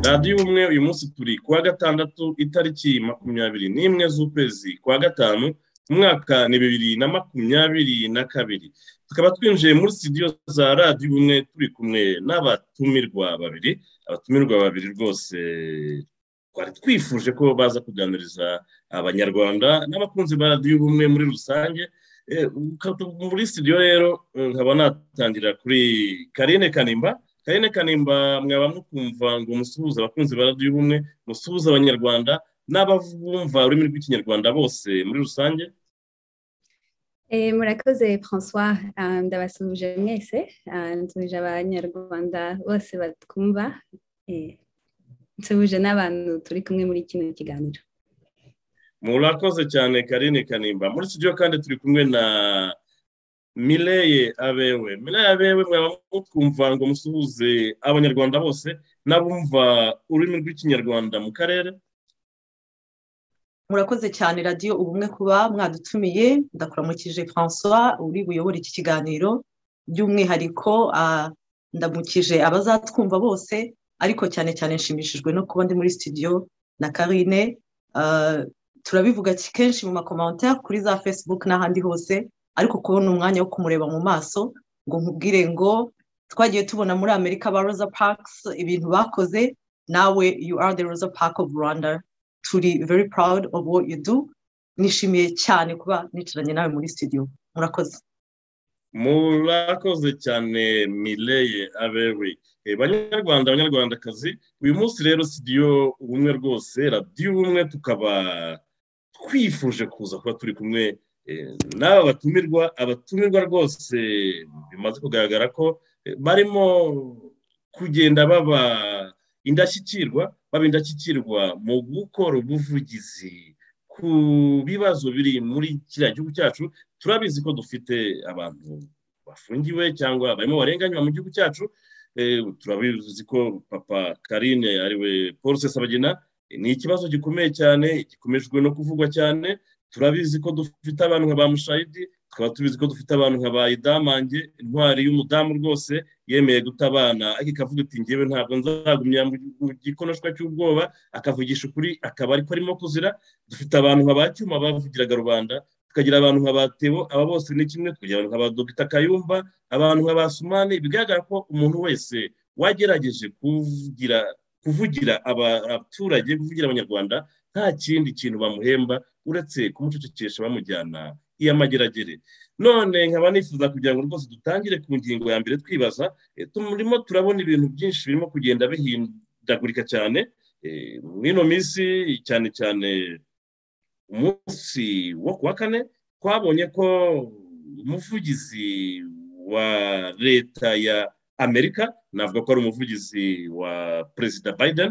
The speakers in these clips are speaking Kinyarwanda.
radiyo ubumwe uyu munsi turi kuwa gatandatu itariki makumyabiri n'imwe z'ukwezi kwa gatanu umwaka ni bibiri na makumyabiri na kabiri tukaba twinjiye muri studio za radiyo ubumwe turi kumwe n'abatumirwa babiri abatumirwa babiri rwose twari twifuje ko baza kuganiriza abanyarwanda n'abakunzi ba radiyo ubumwe muri rusange Eh, muri studio rero eh, nkaba natangira kuri karine kanimba karine kanimba mwaba mukumva ngo musuhuze abakunzi ba radiyo ubumwe musuhuze abanyarwanda n'ababumva ururimi rw'ikinyarwanda bose muri rusange Eh, murakoze François Ah, ndabasuhuje mwese Ah, nsuhuje abanyarwanda bose batwumva Eh, nsuhuje n'abantu turi kumwe muri kino kiganiro murakoze cyane karine kanimba muri studio kandi turi kumwe na mireye abewe mireye abewe mwaba mukumva ngo musuhuze abanyarwanda bose n'abumva ururimi rw'ikinyarwanda mu karere murakoze cyane radiyo ubumwe kuba mwadutumiye ndakuramukije francois uri buyobore iki kiganiro by'umwihariko ah, ndamukije abazatwumva bose ariko cyane cyane nshimishijwe no kuba ndi muri studio na karine Ah, turabivuga ki- kenshi mu makomantere kuri za facebook n'ahandi hose ariko kubona umwanya wo kumureba mu maso ngo nkubwire ngo twagiye tubona muri amerika ba rosa parks ibintu bakoze nawe you are the rosa park of rwanda turi very proud of what you do nishimiye cyane kuba nicaranye nawe muri studio murakoze murakoze cyane mireye abewe Eh, banyarwanda banyarwandakazi uyu munsi rero studio ubumwe rwose radiyo ubumwe tukaba twifuje kuza kuba turi kumwe eh, n'aba batumirwa abatumirwa rwose bimaze kugaragara ko eh, barimo kugenda baba indashyikirwa baba indashyikirwa mu gukora ubuvugizi ku bibazo biri muri kiriya gihugu cyacu turabizi ko dufite abantu bafungiwe cyangwa barimo barenganywa mu gihugu cyacu Eh, turabizi ko papa karine ariwe paul sesabagina eh, ni ikibazo gikomeye cyane gikomejwe no kuvugwa cyane turabizi ko dufite abantu nka ba mushayidi tukaba tubizi ko dufite abantu nka ba idamange intwari y'umudamu rwose yemeye guta abana ariko ikavuga iti ngewe ntabwo nzagumya mu mu gikonoshwa cy'ubwoba akavugisha ukuri akaba ariko arimo kuzira dufite abantu nka ba cyuma bavugiraga rubanda tukagira abantu nka ba tebo aba bose ni kimwe tukagira abantu nka ba dogita kayumba abantu nka ba sumani bigaragara ko umuntu wese wagerageje kuvugira kuvugira aba- abaturage kuvugira abanyarwanda nta kindi kintu bamuhemba uretse kumucecekesha bamujyana iy'amageragere none nkaba nifuza kugira ngo rwose dutangire ku ngingo ya mbere twibaza eh, turimo turabona ibintu byinshi birimo kugenda bihindagurika cyane Eh, muri ino minsi cyane cyane umunsi wo ku wa kane twabonye ko umuvugizi wa leta ya amerika navuga ko ari umuvugizi wa perezida biden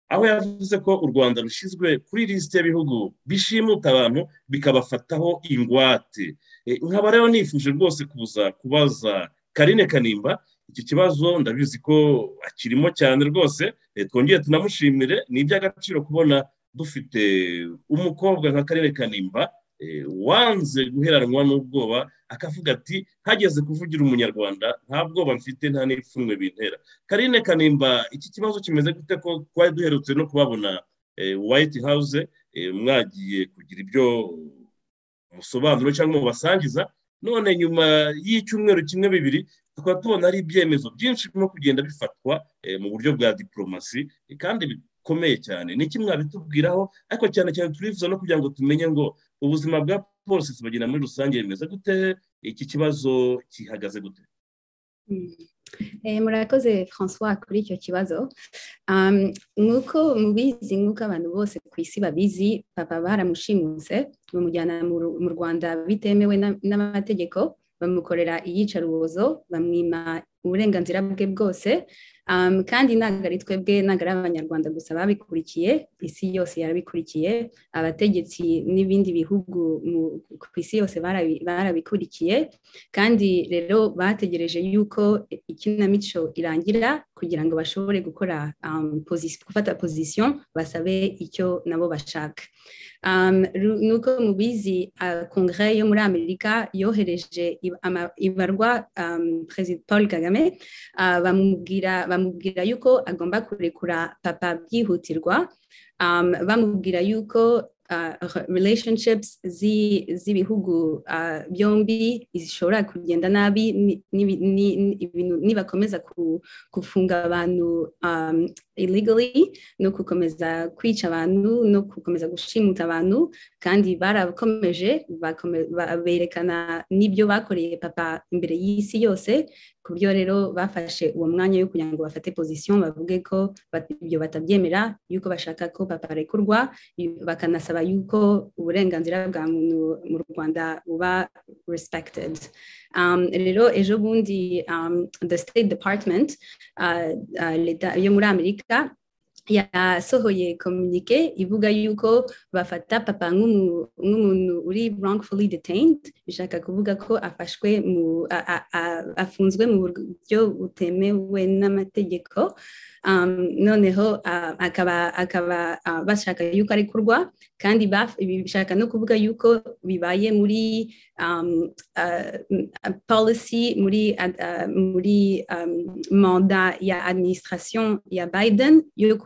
aho yavuze ko u rwanda rushyizwe kuri lisite y'ibihugu bishimuta abantu bikabafataho ingwate E, nkaba rero nifuje rwose kuza kubaza karine kanimba iki kibazo ndabizi ko akirimo cyane rwose E, twongere tunamushimire ni iby'agaciro kubona dufite umukobwa nka karere kanimba eh, wanze guheranwa n'ubwoba akavuga ati hageze kuvugira umunyarwanda nta bwoba mfite nta n'ipfunwe bintera karine kanimba iki kibazo kimeze gute ko twari duherutse no kubabona eh, white house eh, mwagiye kugira ibyo musobanuro cyangwa mubasangiza none nyuma y'icyumweru kimwe bibiri tukaba tubona ari ibyemezo byinshi birimo kugenda bifatwa eh, mu buryo bwa diporomasi eh, kandi bikomeye cyane ni kimwe mwabitubwiraho ariko cyane cyane turifuza no kugira ngo tumenye ngo ubuzima bwa paul bagenda muri rusange bimeze gute iki kibazo gihagaze gute Mm. Eh, murakoze François kuri icyo kibazo Um, nk'uko mubizi nk'uko abantu bose ku isi babizi papa baramushimuse bamujyana mu Ru- mu rwanda bitemewe na- n'amategeko bamukorera iyicarubozo bamwima uburenganzira bwe bwose Um, kandi ntabwo ari twebwe ntabwo ari abanyarwanda gusa babikurikiye isi yose yarabikurikiye abategetsi n'ibindi bihugu mu- ku isi yose barabi- barabikurikiye kandi rero bategereje yuko ikinamico irangira kugira ngo bashobore gukora gufata pozisiyo basabe icyo nabo bashaka nuko mubizi kongere yo muri amerika yohereje ibarwa perezida paul kagame bamubwira yuko agomba kurekura papa byihutirwa bamubwira yuko relationships z'ibihugu byombi zishobora kugenda nabi nibakomeza gufunga abantu illegally no gukomeza kwica abantu no gukomeza gushimuta abantu kandi barakomeje berekana n'ibyo bakoreye papa imbere y'isi yose ku byo rero bafashe uwo mwanya wo kugira ngo bafate pozisiyo bavuge ko ibyo batabyemera yuko bashaka ko papa arekurwa bakanasaba yuko uburenganzira bwa muntu mu rwanda buba respected rero ejo bundi the state department leta yo muri amerika yasohoye komunike ivuga yuko bafata papa nk'umuntu uri wrongfully detained bishaka kuvuga ko afashwe afunzwe mu buryo butemewe n'amategeko noneho akaba bashaka yuko arekurwa kandi bishaka no kuvuga yuko bibaye muri policy muri manda ya administration ya biden yo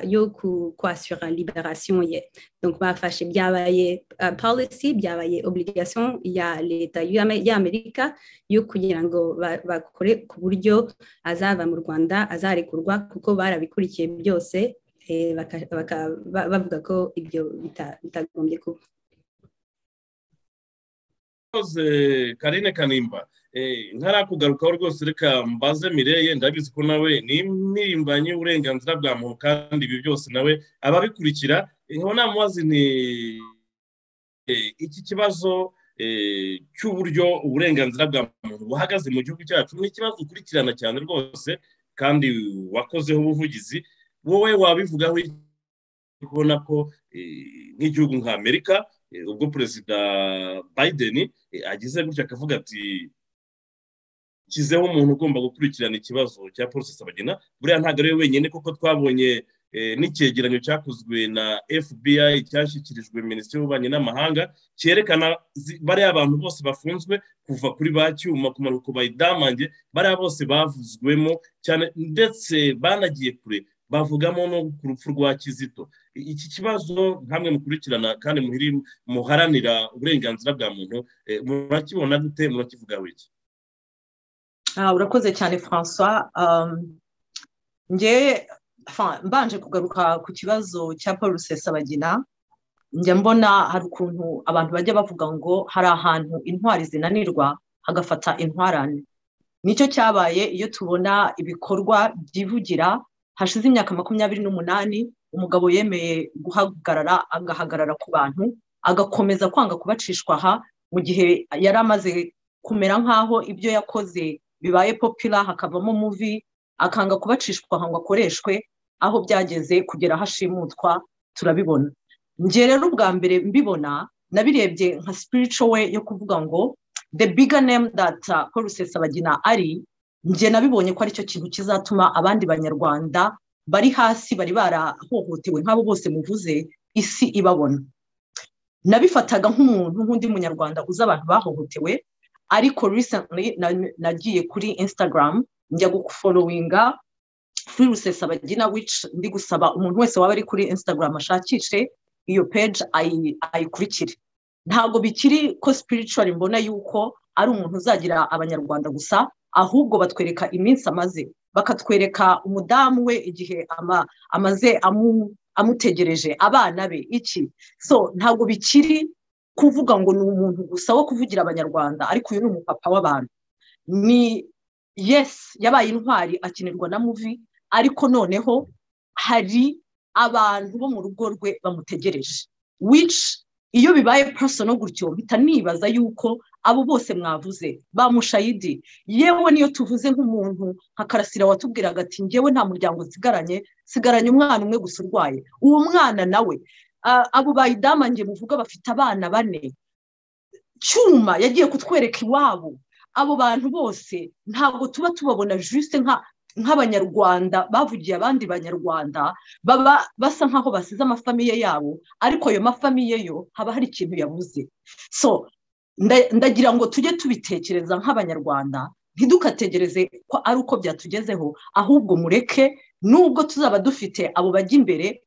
yo kwasura liberation ye donc bafashe byabaye policy byabaye obligation ya leta y'amerika yo kugira ngo bakore ku buryo azava mu rwanda azarekurwa kuko barabikurikiye byose bavuga ko ibyo bitagombye kuba karine kanimba ntarikugarukaho rwose reka mbaze mireye ndabizi ko nawe ni impirimbanyi y'uburenganzira bwa muntu kandi ibi byose nawe ababikurikira namubazi ni iki kibazo cy'uburyo uburenganzira bwa muntu buhagaze mu gihugu cyacu ni ikibazo ukurikirana cyane rwose kandi wakozeho ubuvugizi wowe wabivugaho ubona ko nk'igihugu nka amerika ubwo perezida biden ageze gutya akavuga ati kizeho umuntu ugomba gukurikirana ikibazo cya polisi sabagena buriya ntabwo ari we wenyine kuko twabonye n'icyegeranyo cyakozwe na fbi cyashyikirijwe minisitiri w'ububanyi n'amahanga cyerekana bariya bantu bose bafunzwe kuva kuri ba cyuma kumanuka ku bayidamange bariya bose bavuzwemo cyane ndetse banagiye kure bavugamo no ku rupfu rwa kizito iki kibazo nkamwe mukurikirana kandi muharanira uburenganzira bwa muntu murakibona gute murakivuga wiki urakoze cyane francois ngewe mbanje kugaruka ku kibazo cya paul rusesabagina njya mbona hari ukuntu abantu bajya bavuga ngo hari ahantu intwari zinanirwa hagafata intwarane nicyo cyabaye iyo tubona ibikorwa byivugira hashize imyaka makumyabiri n'umunani umugabo yemeye guhagarara agahagarara ku bantu agakomeza kwanga kubacishwa aha mu gihe yari amaze kumera nk'aho ibyo yakoze bibaye popira hakavamo muvi akanga kubacishwa aha ngo akoreshwe aho byageze kugera aho ashimutwa turabibona njye rero ubwa mbere mbibona nabirebye nka sipirico we yo kuvuga ngo the bigger name that paul rusesabagina ari njye nabibonye ko aricyo kintu kizatuma abandi banyarwanda bari hasi bari barahohotewe nk'abo bose muvuze isi ibabona nabifataga nk'umuntu nk'undi munyarwanda uzi abantu bahohotewe ariko recently nagiye kuri instagram njya gufolowinga free rusesabagina which ndi gusaba umuntu wese waba ari kuri instagram ashakishe iyo page ayikurikire ntabwo bikiri ko spiritual mbona yuko ari umuntu uzagira abanyarwanda gusa ahubwo batwereka iminsi amaze bakatwereka umudamu we igihe amaze amutegereje abana be iki so ntabwo bikiri kuvuga ngo ni umuntu gusa wo kuvugira abanyarwanda ariko uyu ni umupapa w'abantu ni yesi yabaye intwari akenerwa na muvi ariko noneho hari abantu bo mu rugo rwe bamutegereje wici iyo bibaye porosono gutyo mpita nibaza yuko abo bose mwavuze ba mushayidi yewe niyo tuvuze nk'umuntu nka karasira watubwiraga ati ngewe nta muryango nsigaranye nsigaranye umwana umwe gusa urwaye uwo mwana nawe abo bayidamange muvuga bafite abana bane cyuma yagiye kutwereka iwabo abo bantu bose ntabwo tuba tubabona jisite nka nk'abanyarwanda bavugiye abandi banyarwanda baba basa nk'aho basize amafamiye yabo ariko ayo mafamiye yo haba hari ikintu yabuze so ndagira ngo tujye tubitekereza nk'abanyarwanda ntidukategereze ko ari uko byatugezeho ahubwo mureke nubwo tuzaba dufite abo bajya imbere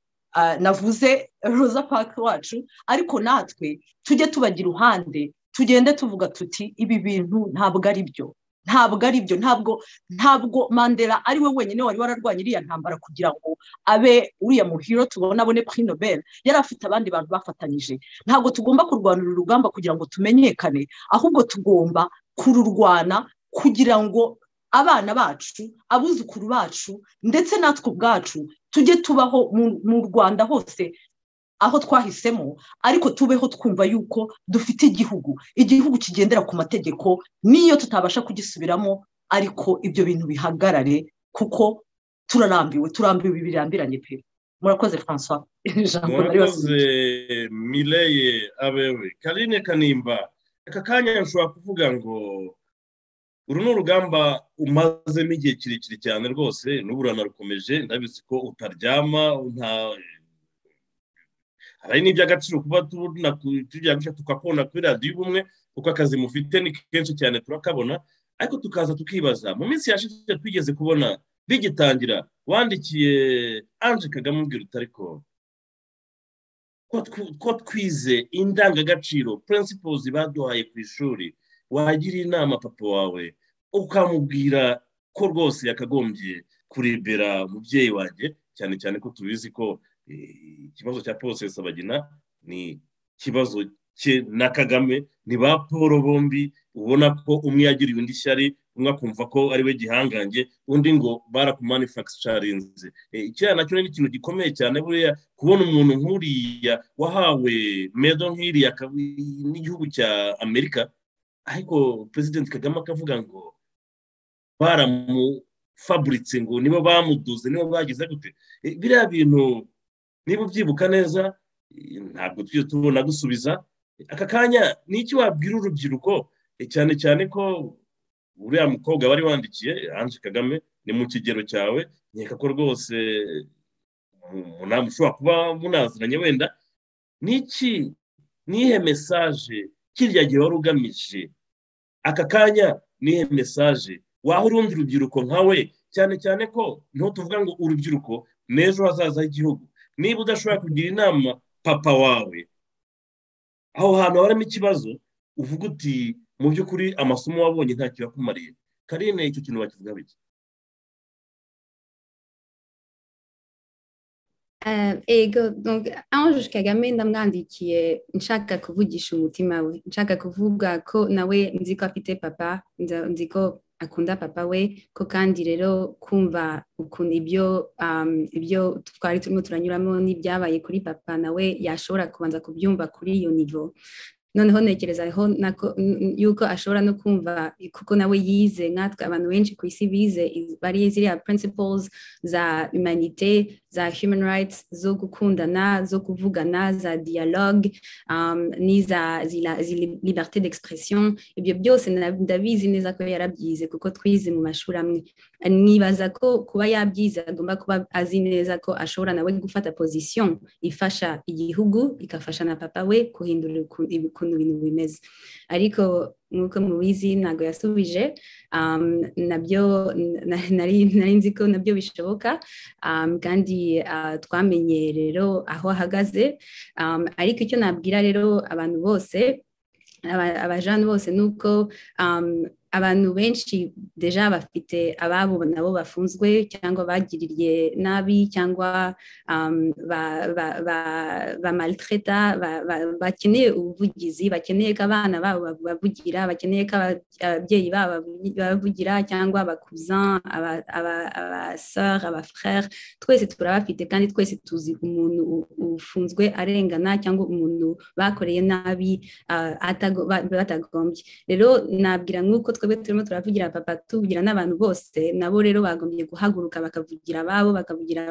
navuze roza paki wacu ariko natwe tujye tubajya iruhande tugende tuvuga tuti ibi bintu ntabwo ari byo ntabwo ari byo ntabwo ntabwo mandela ari we wenyine wari wararwanya iriya ntambara kugira ngo abe uriya muhiro tubona abone kuri nobel yari afite abandi bantu bafatanyije ntabwo tugomba kurwanira urugamba kugira ngo tumenyekane ahubwo tugomba kururwana kugira ngo abana bacu abuzukuru bacu ndetse natwe ubwacu tujye tubaho mu rwanda hose aho twahisemo ariko tubeho twumva yuko dufite igihugu igihugu kigendera ku mategeko n'iyo tutabasha kugisubiramo ariko ibyo bintu bihagarare kuko turarambiwe turambiwe birambiranye pe murakoze francois murakoze mireye abewe karine kanimba aka kanya nshobora kuvuga ngo uru ni urugamba umazemo igihe kirekire cyane rwose n'uburana rukomeje ndabizi ko utaryama nta hari n'iby'agaciro kuba tujya tukakona kuri radiyo ubumwe kuko akazi mufite ni kenshi cyane turakabona ariko tukaza tukibaza mu minsi yashize twigeze kubona bigitangira wandikiye anje kagame ubwira utariko ko twize indangagaciro principles baduhaye ku ishuri wagira inama papa wawe ukamubwira ko rwose yakagombye kurebera umubyeyi wanjye cyane cyane ko tubizi ko ikibazo cya paul sabagina ni ikibazo cye na kagame ni ba paul bombi ubona ko umwe yagiriye undi ishyari umwe akumva ko ari we gihangange undi ngo barakumanifakisharinze icyaha nacyo ni ikintu gikomeye cyane buriya kubona umuntu nk'uriya wahawe medo nk'iriya n'igihugu cya amerika ariko perezida kagame akavuga ngo baramufaburitse ngo nibo bamuduze nibo bagize gute biriya bintu niba ubyibuka neza ntabwo tujye tubona gusubiza aka kanya ni iki wabwira urubyiruko cyane cyane ko uriya mukobwa wari wandikiye anje kagame ni mu kigero cyawe nkeka ko rwose ntabwo ushobora kuba munaziranye wenda ni iki nihe mesaje kirya gihe wari ugamije aka kanya nihe mesaje waha urundi rubyiruko nkawe cyane cyane ko niho tuvuga ngo urubyiruko n'ejo hazaza h'igihugu niba udashobora kugira inama papa wawe aho hantu harimo ikibazo uvuga uti mu by'ukuri amasomo wabonye ntacyo yakumariye karine icyo kintu bakivuga bike ego ange kagame ndamwandikiye nshaka kuvugisha umutima we nshaka kuvuga ko nawe nzi ko afite papa nzi ko akunda papa we ko kandi rero kumva ukuntu ibyo ibyo twari turimo turanyuramo n'ibyabaye kuri papa nawe yashobora kubanza kubyumva kuri iyo nivo noneho ntekereza yuko ashobora no kumva kuko nawe yize nkatwe abantu benshi ku isi bize bari ziriya principles za humanite za human rights zo gukundana zo kuvugana za dialogue n'iza liberté d'expression ibyo byose ndabizi neza ko yarabyize kuko twize mu mashuri amwe nibaza ko kuba yabyize agomba kuba azi neza ko ashobora nawe gufata position ifasha igihugu igafasha na papa we guhindura ukuntu ibintu bimeze ariko nk'uko mubizi ntabwo yasubije nabyo nari nzi ko nabyo bishoboka kandi twamenye rero aho ahagaze ariko icyo nabwira rero abantu bose abajana bose ni uko abantu benshi deja bafite ababo nabo bafunzwe cyangwa bagiririye nabi cyangwa bamaltreta bakeneye ubuvugizi bakeneye ko abana babo bavugira bakeneye ko ababyeyi babo bavugira cyangwa abakuzan abasara abafrere twese turabafite kandi twese tuzi umuntu ufunzwe arengana cyangwa umuntu bakoreye nabi batagombye rero nabwira nk'uko twebwe turimo turavugira papa tuvugira n'abantu bose nabo rero bagombye guhaguruka bakavugira ababo bakavugira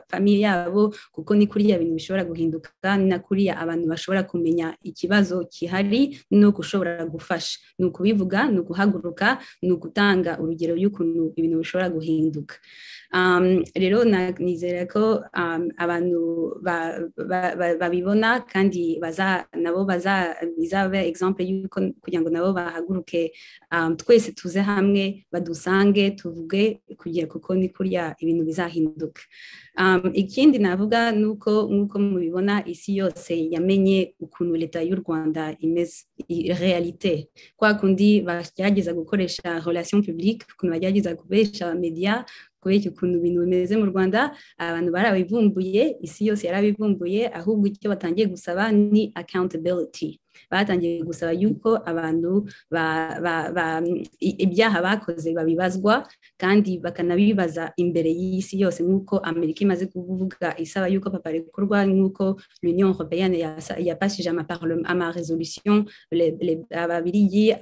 famiye yabo kuko ni kuriya bintu bishobora guhinduka na kuriya abantu bashobora kumenya ikibazo gihari no gushobora gufasha ni ukubivuga ni uguhaguruka ni ugutanga urugero y'ukuntu ibintu bishobora guhinduka rero nizera ko abantu babibona kandi nabo bizabe egisample y'uko kugira ngo nabo bahaguruke twese tuze hamwe badusange tuvuge kugira kuko ni kurya ibintu bizahinduka ikindi navuga ni uko nk'uko mubibona isi yose yamenye ukuntu leta y'u rwanda imeze realite kwa kundi bagerageza gukoresha relation publique ukuntu bagerageza kubesha mediya kubera ukuntu ibintu bimeze mu rwanda abantu barabivumbuye isi yose yarabivumbuye ahubwo icyo batangiye gusaba ni accountability batangiye gusaba yuko abantu ibyaha bakoze babibazwa kandi bakanabibaza imbere y'isi yose nk'uko amerika imaze kuvuga isaba yuko papa rekurwa nk'uko l'union européenne yafashije amaresolution ababirigi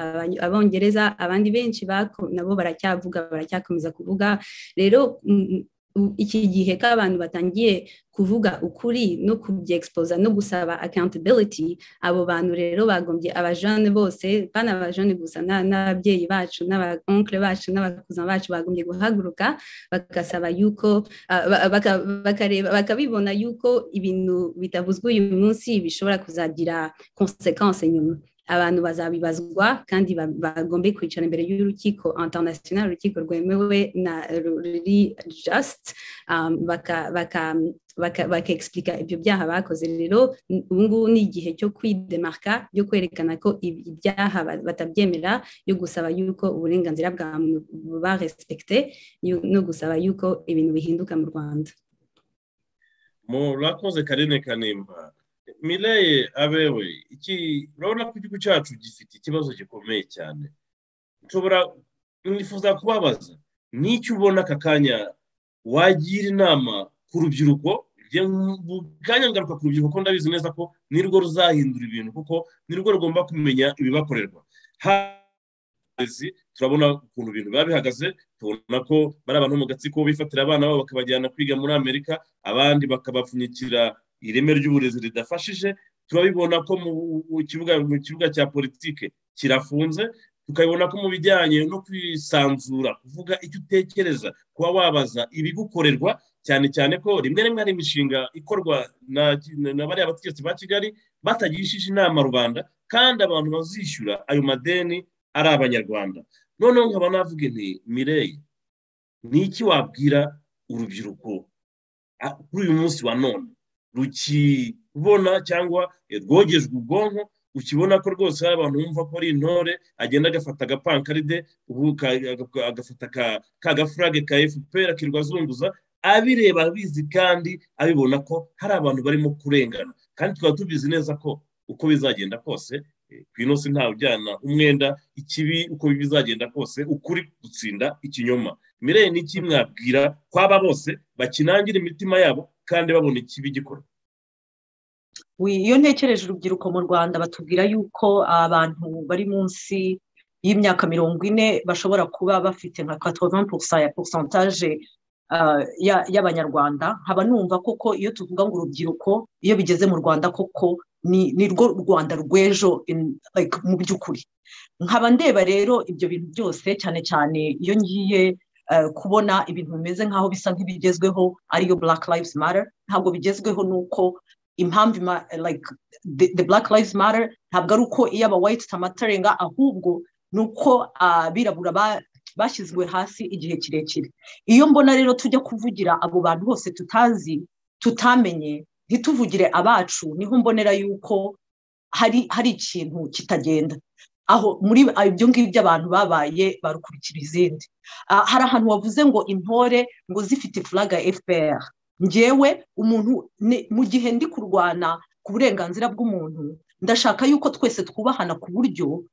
abongereza abandi benshi nabo baracyavuga baracyakomeza kuvuga rero iki gihe ko abantu batangiye kuvuga ukuri no kubyexposa no gusaba accountability abo bantu rero bagombye abajane bose bana abajane gusa n'ababyeyi bacu n'abaonkle bacu n'abakuza bacu bagombye guhaguruka bagasaba yuko bakareba bakabibona yuko ibintu bitavuzwe uyu munsi bishobora kuzagira consequence nyuma abantu bazabibazwa kandi bagombe kwicara imbere y'urukiko international urukiko rwemewe na ruri just bakaexplika ibyo byaha bakoze rero ubungubu ni igihe cyo kwidemarka byo kwerekana ko ibyaha batabyemera yo gusaba yuko uburenganzira bwa muntu buba respekite no gusaba yuko ibintu bihinduka mu rwanda murakoze karine kanimba mireye abewe iki urabona ko igihugu cyacu gifite ikibazo gikomeye cyane nshobora nifuza kubabaza n'icyo ubona aka kanya wagira inama ku rubyiruko kanya ngaruka ku rubyiruko kuko ndabizi neza ko nirwo ruzahindura ibintu kuko nirwo rugomba kumenya ibibakorerwa turabona ukuntu ibintu biba bihagaze tubona ko bari abantu mu gatsiko bifatira abana babo bakabajyana kwiga muri amerika abandi bakabapfunyikira ireme ry'uburezi ridafashije turabibona ko mu kibuga cya politiki kirafunze tukabibona ko mu bijyanye no kwisanzura kuvuga icyo utekereza kuba wabaza ibigukorerwa cyane cyane ko rimwe rimwe hari imishinga ikorwa na bariya bategetsi ba kigali batagishije inama rubanda kandi abantu bazishyura ayo madeni ari abanyarwanda noneho nkaba navuga nti mireyi ni iki wabwira urubyiruko kuri uyu munsi wa none rukibona cyangwa rwogejwe ubwonko ukibona ko rwose hari abantu bumva ko ari intore agenda agafata agapankaride agafata ka gafurage ka efuperi akirirwa azunguza abireba abizi kandi abibona ko hari abantu barimo kurengana kandi tukaba tubizi neza ko uko bizagenda kose ku inosi ntawe ujyana umwenda ikibi uko bizagenda kose ukuri gutsinda ikinyoma mireye n'iki mwabwira kwaba bose bakinangira imitima yabo kandi babona ikibi gikora iyo ntekereje urubyiruko mu rwanda batubwira yuko abantu bari munsi y'imyaka mirongo ine bashobora kuba bafite nka katova ya porusantaje y'abanyarwanda haba numva koko iyo tuvuga ngo urubyiruko iyo bigeze mu rwanda koko ni rwo rwanda rw'ejo mu by'ukuri nkaba ndeba rero ibyo bintu byose cyane cyane iyo ngiye kubona ibintu bimeze nk'aho bisa nk'ibigezweho ariyo black lives matter ntabwo bigezweho ni uko impamvu the black lives matter ntabwo ari uko iyo aba white tamatarenga ahubwo ni uko abirabura bashyizwe hasi igihe kirekire iyo mbona rero tujya kuvugira abo bantu bose tutazi tutamenye ntituvugire abacu niho mbonera yuko hari hari ikintu kitagenda aho muri ibyo ngibyo abantu babaye barukurikira izindi hari ahantu wavuze ngo intore ngo zifite furaga fpr ngewe umuntu mu gihe ndi kurwana ku burenganzira bw'umuntu ndashaka yuko twese twubahana ku buryo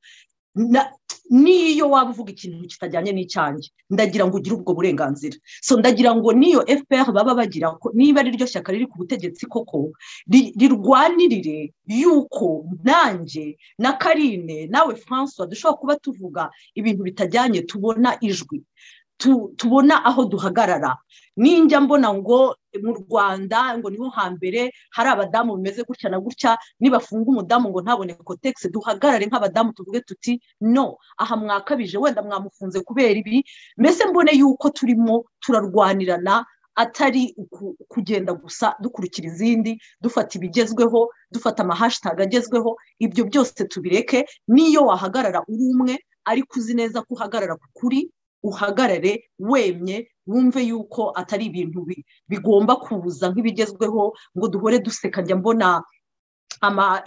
n'iyo waba uvuga ikintu kitajyanye n'icyanjye ndagira ngo ugire ubwo burenganzira so ndagira ngo n'iyo fpr baba bagira niba ari ryo shyaka riri ku butegetsi koko rirwanirire yuko nanjye na karine nawe francois dushobora kuba tuvuga ibintu bitajyanye tubona ijwi tubona aho duhagarara ninjya mbona ngo mu rwanda ngo niho hambere hari abadamu bimeze gutya na gutya nibafunga umudamu ngo ntabone kotegisi duhagarare nk'abadamu tuvuge tuti no aha mwakabije wenda mwamufunze kubera ibi mbese mbone yuko turimo turarwanirana atari kugenda gusa dukurikira izindi dufata ibigezweho dufata amahashitaga agezweho ibyo byose tubireke n'iyo wahagarara uri umwe ariko uzi neza ko uhagarara ku kuri uhagarare wemye wumve yuko atari ibintu bigomba kuza nk'ibigezweho ngo duhore duseka njya mbona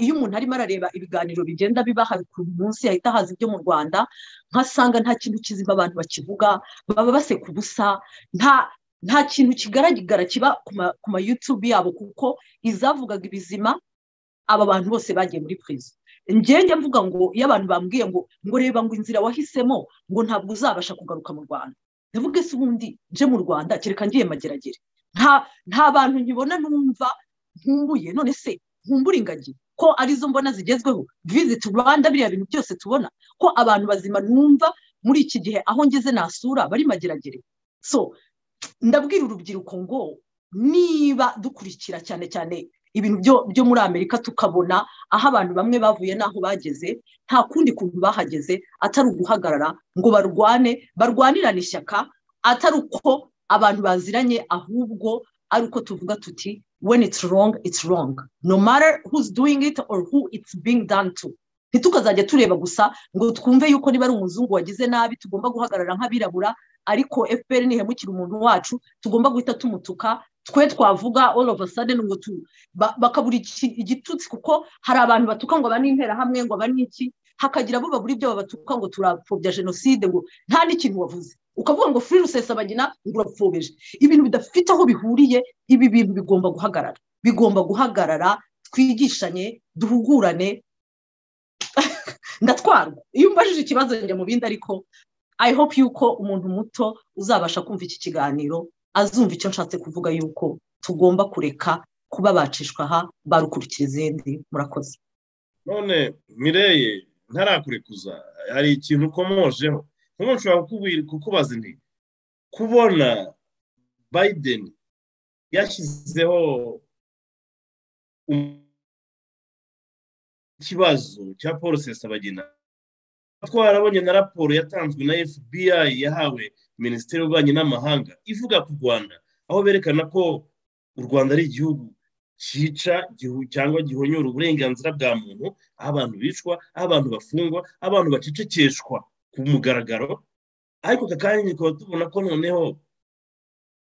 iyo umuntu arimo arareba ibiganiro bigenda biba ku munsi yahita haza ibyo mu rwanda nkasanga nta kintu kizima abantu bakivuga baba baseka ubusa nta nta kintu kigaragara kiba ku ma yutube yabo kuko izavugaga ibizima aba bantu bose bagiye muri perezida ngenge mvuga ngo iyo abantu bambwiye ngo ngo reba ngo inzira wahisemo ngo ntabwo uzabasha kugaruka mu rwanda ndavuga ese ubundi nje mu rwanda kereka ngiye mageragere nta bantu nkibona numva nkumbuye none se nkumbura ingagi ko arizo mbona zigezweho viziti rwanda biriya bintu byose tubona ko abantu bazima numva muri iki gihe aho ngeze nasura bari mageragere so ndabwira urubyiruko ngo niba dukurikira cyane cyane ibintu byo muri amerika tukabona aho abantu bamwe bavuye n'aho bageze nta kundi kuntu bahageze atari uguhagarara ngo barwane barwanirane ishyaka atari uko abantu baziranye ahubwo ari uko tuvuga tuti when it's wrong it's wrong no matter who's doing it or who it's being done to ntitukazajya tureba gusa ngo twumve yuko niba ari umuzungu wagize nabi tugomba guhagarara nk'abirabura ariko fpr ntihemukira umuntu wacu tugomba guhita tumutuka twe twavuga all of a sudden ngo bakabura igitutsi kuko hari abantu batuka ngo aba n'interahamwe ngo aba n'iki hakagira abo babura ibyo babatuka ngo turapfobya jenoside ngo nta n'ikintu wavuze ukavuga ngo free rusesabagina ngo urapfobije ibintu bidafite aho bihuriye ibi bintu bigomba guhagarara bigomba guhagarara twigishanye duhugurane ndatwarwa iyo umbajije ikibazo njya mu bindi ariko i hope yuko umuntu muto uzabasha kumva iki kiganiro azumva icyo nshatse kuvuga yuko tugomba kureka kuba bacishwa aha barukurikira izindi murakoze none mireye ntarakurekuza hari ikintu ukomojeho nk'ubu nshobora kukubaza nti kubona biden yashyizeho ikibazo cya paul sesabagina twarabonye na raporo yatanzwe na fbi yahawe minisiteri y'ububanyi n'amahanga ivuga ku rwanda aho berekana ko u rwanda ari igihugu cyica cyangwa gihonyora uburenganzira bwa muntu aho abantu bicwa aho abantu bafungwa aho abantu bacecekeshwa ku mugaragaro ariko aka kanya tukaba tubona ko noneho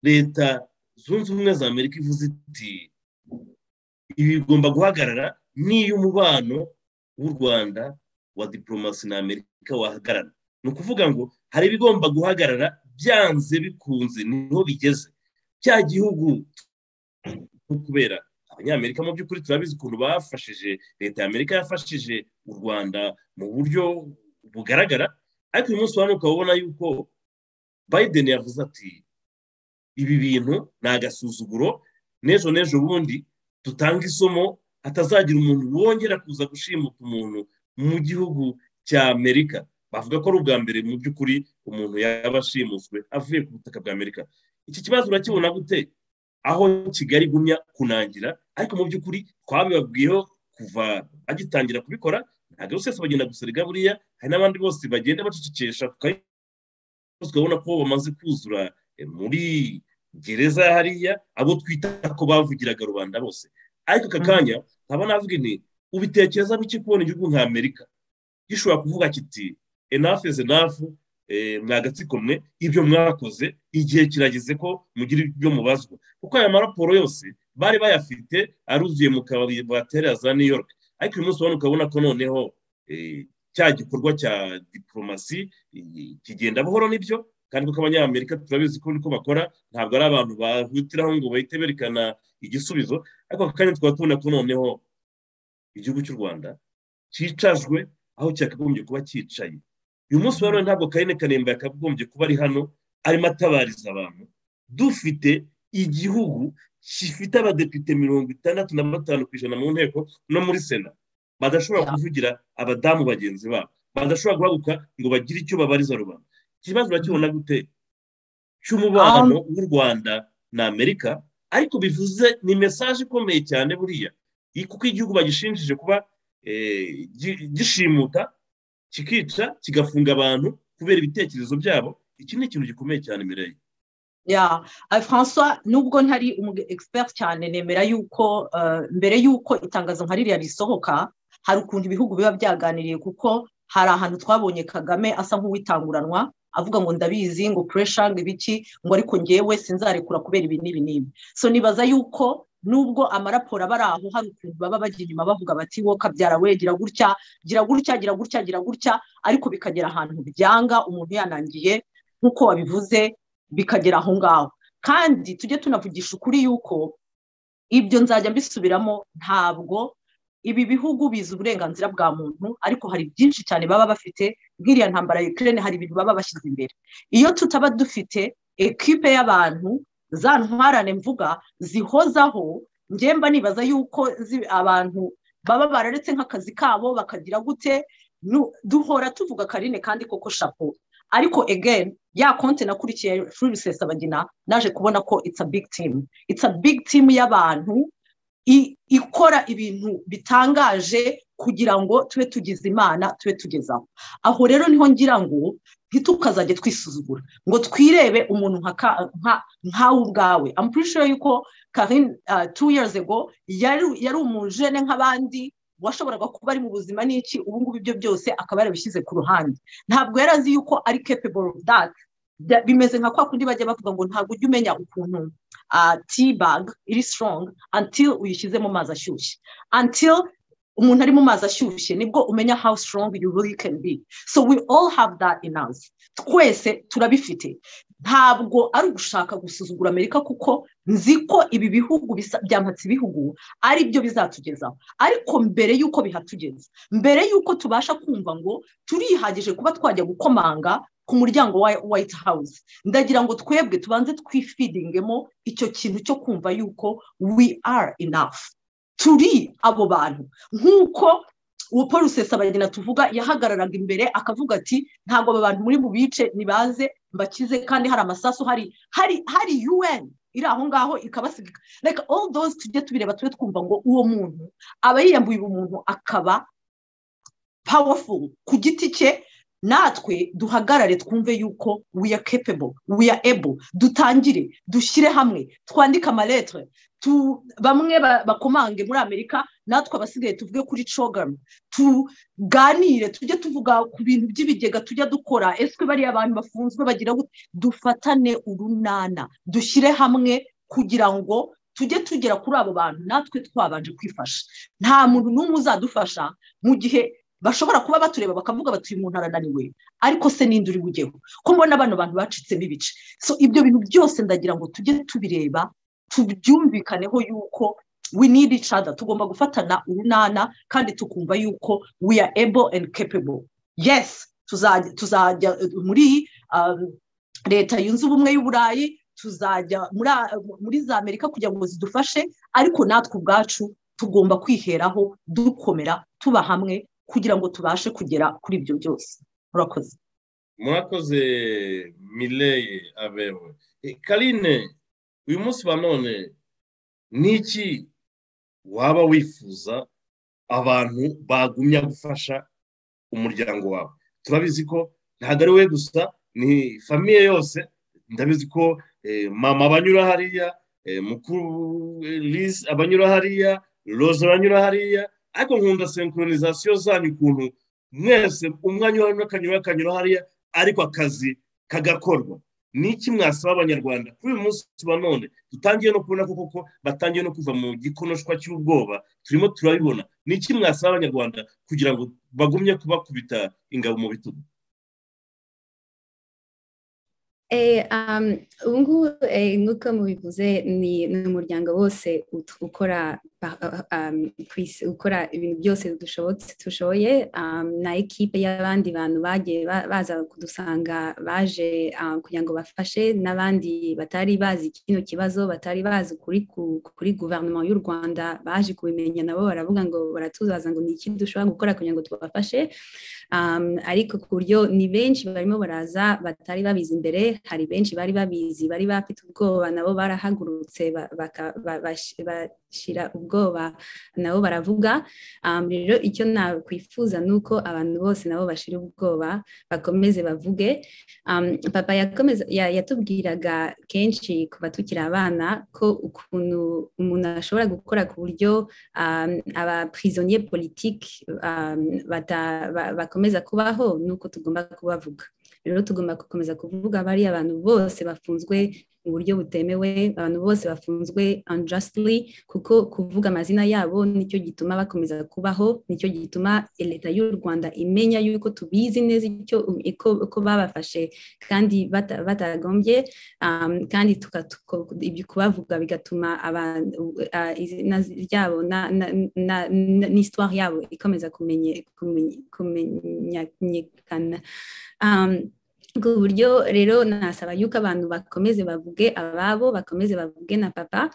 leta zunze ubumwe za amerika ivuze iti ibi bigomba guhagarara niyo umubano w'u rwanda wa diporomasi na amerika wahagarara ni ukuvuga ngo hari ibigomba guhagarara byanze bikunze niho bigeze cya gihugu kubera abanyamerika mu by'ukuri turabizi ukuntu bafashije leta ya amerika yafashije u rwanda mu buryo bugaragara ariko uyu munsi wano ukaba ubona yuko biden yavuze ati ibi bintu ni agasuzuguro n'ejo n'ejo bundi dutanga isomo hatazagira umuntu wongera kuza gushimuta umuntu mu gihugu cya amerika bavuga ko ari ubwa mbere mu by'ukuri umuntu yaba ashimuswe avuye ku butaka bwa amerika iki kibazo urakibona gute aho kigali igumya kunangira ariko mu by'ukuri twabibabwiyeho kuva bagitangira kubikora ntabwo rwose bagenda guserega buriya hari n'abandi bose bagenda bacecekesha tukabona ko bamaze kuzura muri gereza hariya abo twita ko bavugiraga rubanda bose ariko aka kanya nkaba navuga inti ubitekereza bike kubona igihugu nka amerika gishobora kuvuga kiti enough is enough mwagatsiko mwe ibyo mwakoze igihe kirageze ko mugira ibyo mubazwa kuko aya maraporo yose bari bayafite aruzuye mu kabari batera za new york ariko uyu munsi ubona ukabona ko noneho cya gikorwa cya diporomasi kigenda buhoro n'ibyo kandi kuko abanyamerika turabizi ko niko bakora ntabwo ari abantu bahutiraho ngo bahite berekana igisubizo ariko aka kanya tukaba tubona ko noneho igihugu cy'u rwanda cyicajwe aho cyakagombye kuba cyicaye uyu munsi rero ntabwo karine kanemba yakagombye kuba ari hano arimo atabariza abantu dufite igihugu gifite abadepite mirongo itandatu na batanu ku ijana mu nteko no muri sena badashobora kuvugira abadamu bagenzi babo badashobora guhaguka ngo bagire icyo babariza rubanda ikibazo urakibona gute cy'umubano w'u rwanda na amerika ariko bivuze ni mesaje ikomeye cyane buriya kuko igihugu bagishinjije kuba gishimuta kikica kigafunga abantu kubera ibitekerezo byabo iki ni ikintu gikomeye cyane imbere ya francois nubwo ntari umu expert cyane nemera yuko mbere y'uko itangazo nka ririya risohoka hari ukuntu ibihugu biba byaganiriye kuko hari ahantu twabonye kagame asa nk'uwitanguranwa avuga ngo ndabizi ngo puresha ngo ibiki ngo ariko ngewe sinzarekura kubera ibi n'ibi n'ibi so nibaza yuko nubwo amaraporo aba ari aho hari ukuntu baba bajya inyuma bavuga bati wowe kabyara we gira gutya gira gutya gira gutya gira gutya ariko bikagera ahantu byanga umuntu yanangiye nk'uko wabivuze bikagera aho ngaho kandi tujye tunavugisha ukuri yuko ibyo nzajya mbisubiramo ntabwo ibi bihugu bizi uburenganzira bwa muntu ariko hari byinshi cyane baba bafite nk'iriya ntambara ya Ukraine hari ibintu baba bashyize imbere iyo tutaba dufite ekipe y'abantu za ntwarane mvuga zihozaho ngemba nibaza yuko abantu baba bararetse nk'akazi kabo bakagira gute duhora tuvuga karine kandi koko shapo ariko again ya konti nakurikiye furi rusesabagina naje kubona ko it's a big team it's a big team y'abantu ikora ibintu bitangaje kugira ngo tube tugize imana tube tugezaho aho rero niho ngira ngo ntitukazajye twisuzugura ngo twirebe umuntu nkawe ubwawe amupurishe yuko karin two years ago yari umujene nk'abandi washoboraga kuba ari mu buzima n'iki ubu ngubu ibyo byose akaba yarabishyize ku ruhande ntabwo yari azi yuko ari capable of that bimeze nka kwa kundi bajya bavuga ngo ntabwo ujya umenya ukuntu tibag iri strong until uyishyize mu mazi ashyushye until umuntu ari mu mazi ashyushye nibwo umenya how strong you really can be so we all have that in us twese turabifite ntabwo ari ugushaka gusuzugura amerika kuko nzi ko ibi bihugu byampatse ibihugu ari byo bizatugezaho ariko mbere y'uko bihatugeza mbere y'uko tubasha kumva ngo turihagije kuba twajya gukomanga ku muryango wa white house ndagira ngo twebwe tubanze twifidingemo icyo kintu cyo kumva yuko we are enough turi abo bantu nk'uko uwo paul rusesabagina tuvuga yahagararaga imbere akavuga ati ntabwo aba bantu muri bubice nibaze bakize kandi hari amasasu hari hari hari un iri aho ngaho ikabasiga like all those tujye tubireba tube twumva ngo uwo muntu aba yiyambuye umuntu akaba powerful ku giti cye natwe duhagarare twumve yuko we are capable we are able dutangire dushyire hamwe twandike amaletire bamwe bakomange muri amerika natwe abasigaye tuvuge kuri cogamu tuganire tujye tuvuga ku bintu by'ibigega tujya dukora eswe bariya abantu bafunzwe bagira dufatane urunana dushyire hamwe kugira ngo tujye tugera kuri abo bantu natwe twabanje kwifasha nta muntu n'umwe uzadufasha mu gihe bashobora kuba batureba bakavuga bati uyu muntu arananiwe ariko se ninde uri bugeho ko mbona bano bantu bacitsemo ibice so ibyo bintu byose ndagira ngo tujye tubireba tubyumvikaneho yuko we need each other tugomba gufatana urunana kandi tukumva yuko we are able and capable yes tuzajya muri leta yunze ubumwe y'uburayi tuzajya muri za amerika kugira ngo zidufashe ariko natwe ubwacu tugomba kwiheraho dukomera tuba hamwe kugira ngo tubashe kugera kuri ibyo byose murakoze murakoze mileye abewe karine uyu munsi wa none ni iki waba wifuza abantu bagumya gufasha umuryango wawe turabizi ko ntabwo ari we gusa ni famiye yose ndabizi ko mama abanyura hariya mukuru lise abanyura hariya roza abanyura hariya ariko nkunda senkoronisasiyo zanyu ukuntu mwese umwanya urabona akanyura akanyura hariya ariko akazi kagakorwa ni iki mwasaba abanyarwanda kuri uyu munsi tuba none dutangiye no kubona ko koko batangiye no kuva mu gikonoshwa cy'ubwoba turimo turabibona ni iki mwasaba abanyarwanda kugira ngo bagumye kubakubita ingabo mu bitugu ubu ngubu nk'uko mubivuze ni umuryango wose ukora gukora ibintu byose dushobotse dushoboye na ekipe y'abandi bantu bagiye baza kudusanga baje kugira ngo bafashe n'abandi batari bazi kino kibazo batari bazi kuri kuri guverinoma y'u rwanda baje kubimenya nabo baravuga ngo baratuzaza ngo ni iki dushobora gukora kugira ngo tubafashe ariko ku buryo ni benshi barimo baraza batari babizi imbere hari benshi bari babizi bari bafite ubwoba nabo barahagurutse bashyira ubwoba nabo baravuga rero icyo nakwifuza ni uko abantu bose nabo bashira ubwoba bakomeze bavuge papa yatubwiraga kenshi kuva tukiri abana ko ukuntu umuntu ashobora gukora ku buryo abapurizoniye politiki bakomeza kubaho ni uko tugomba kubavuga rero tugomba gukomeza kuvuga bariya abantu bose bafunzwe mu buryo butemewe abantu bose bafunzwe unjustly kuko kuvuga amazina yabo nicyo gituma bakomeza kubaho nicyo gituma leta y'u rwanda imenya yuko tubizi neza icyo uko babafashe kandi batagombye kandi ibyo kubavuga bigatuma izina ryabo n'isitwari yabo ikomeza kumenyekana ku buryo rero nasaba yuko abantu bakomeze bavuge ababo bakomeze bavuge na papa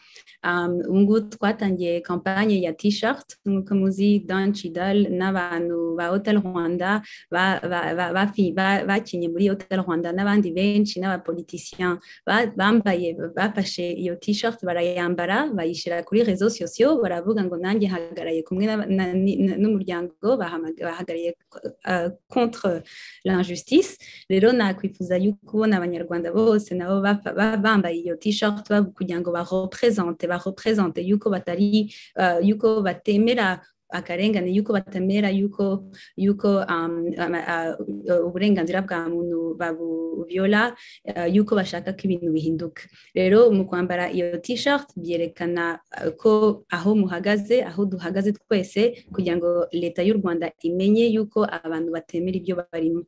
ubu ngubu twatangiye kampanye ya t-shirt nk'uko muzi dancidal n'abantu ba hotel rwanda bakinye muri hotel rwanda n'abandi benshi n'abapolitisiyen bambaye bafashe iyo t-shirt barayambara bayishyira kuri rezo sosiyo baravuga ngo nanjye hagaraye kumwe n'umuryango bahagarariye contre l'injustice rero na nakwifuza yuko ubona abanyarwanda bose nabo bambaye iyo t-shirt kugira ngo barepresente barepresente yuko batari yuko batemera akarengane yuko batemera yuko yuko uburenganzira bwa muntu babuviola yuko bashaka ko ibintu bihinduka rero mu kwambara iyo t-shirt byerekana ko aho muhagaze aho duhagaze twese kugira ngo leta y'u rwanda imenye yuko abantu batemera ibyo barimo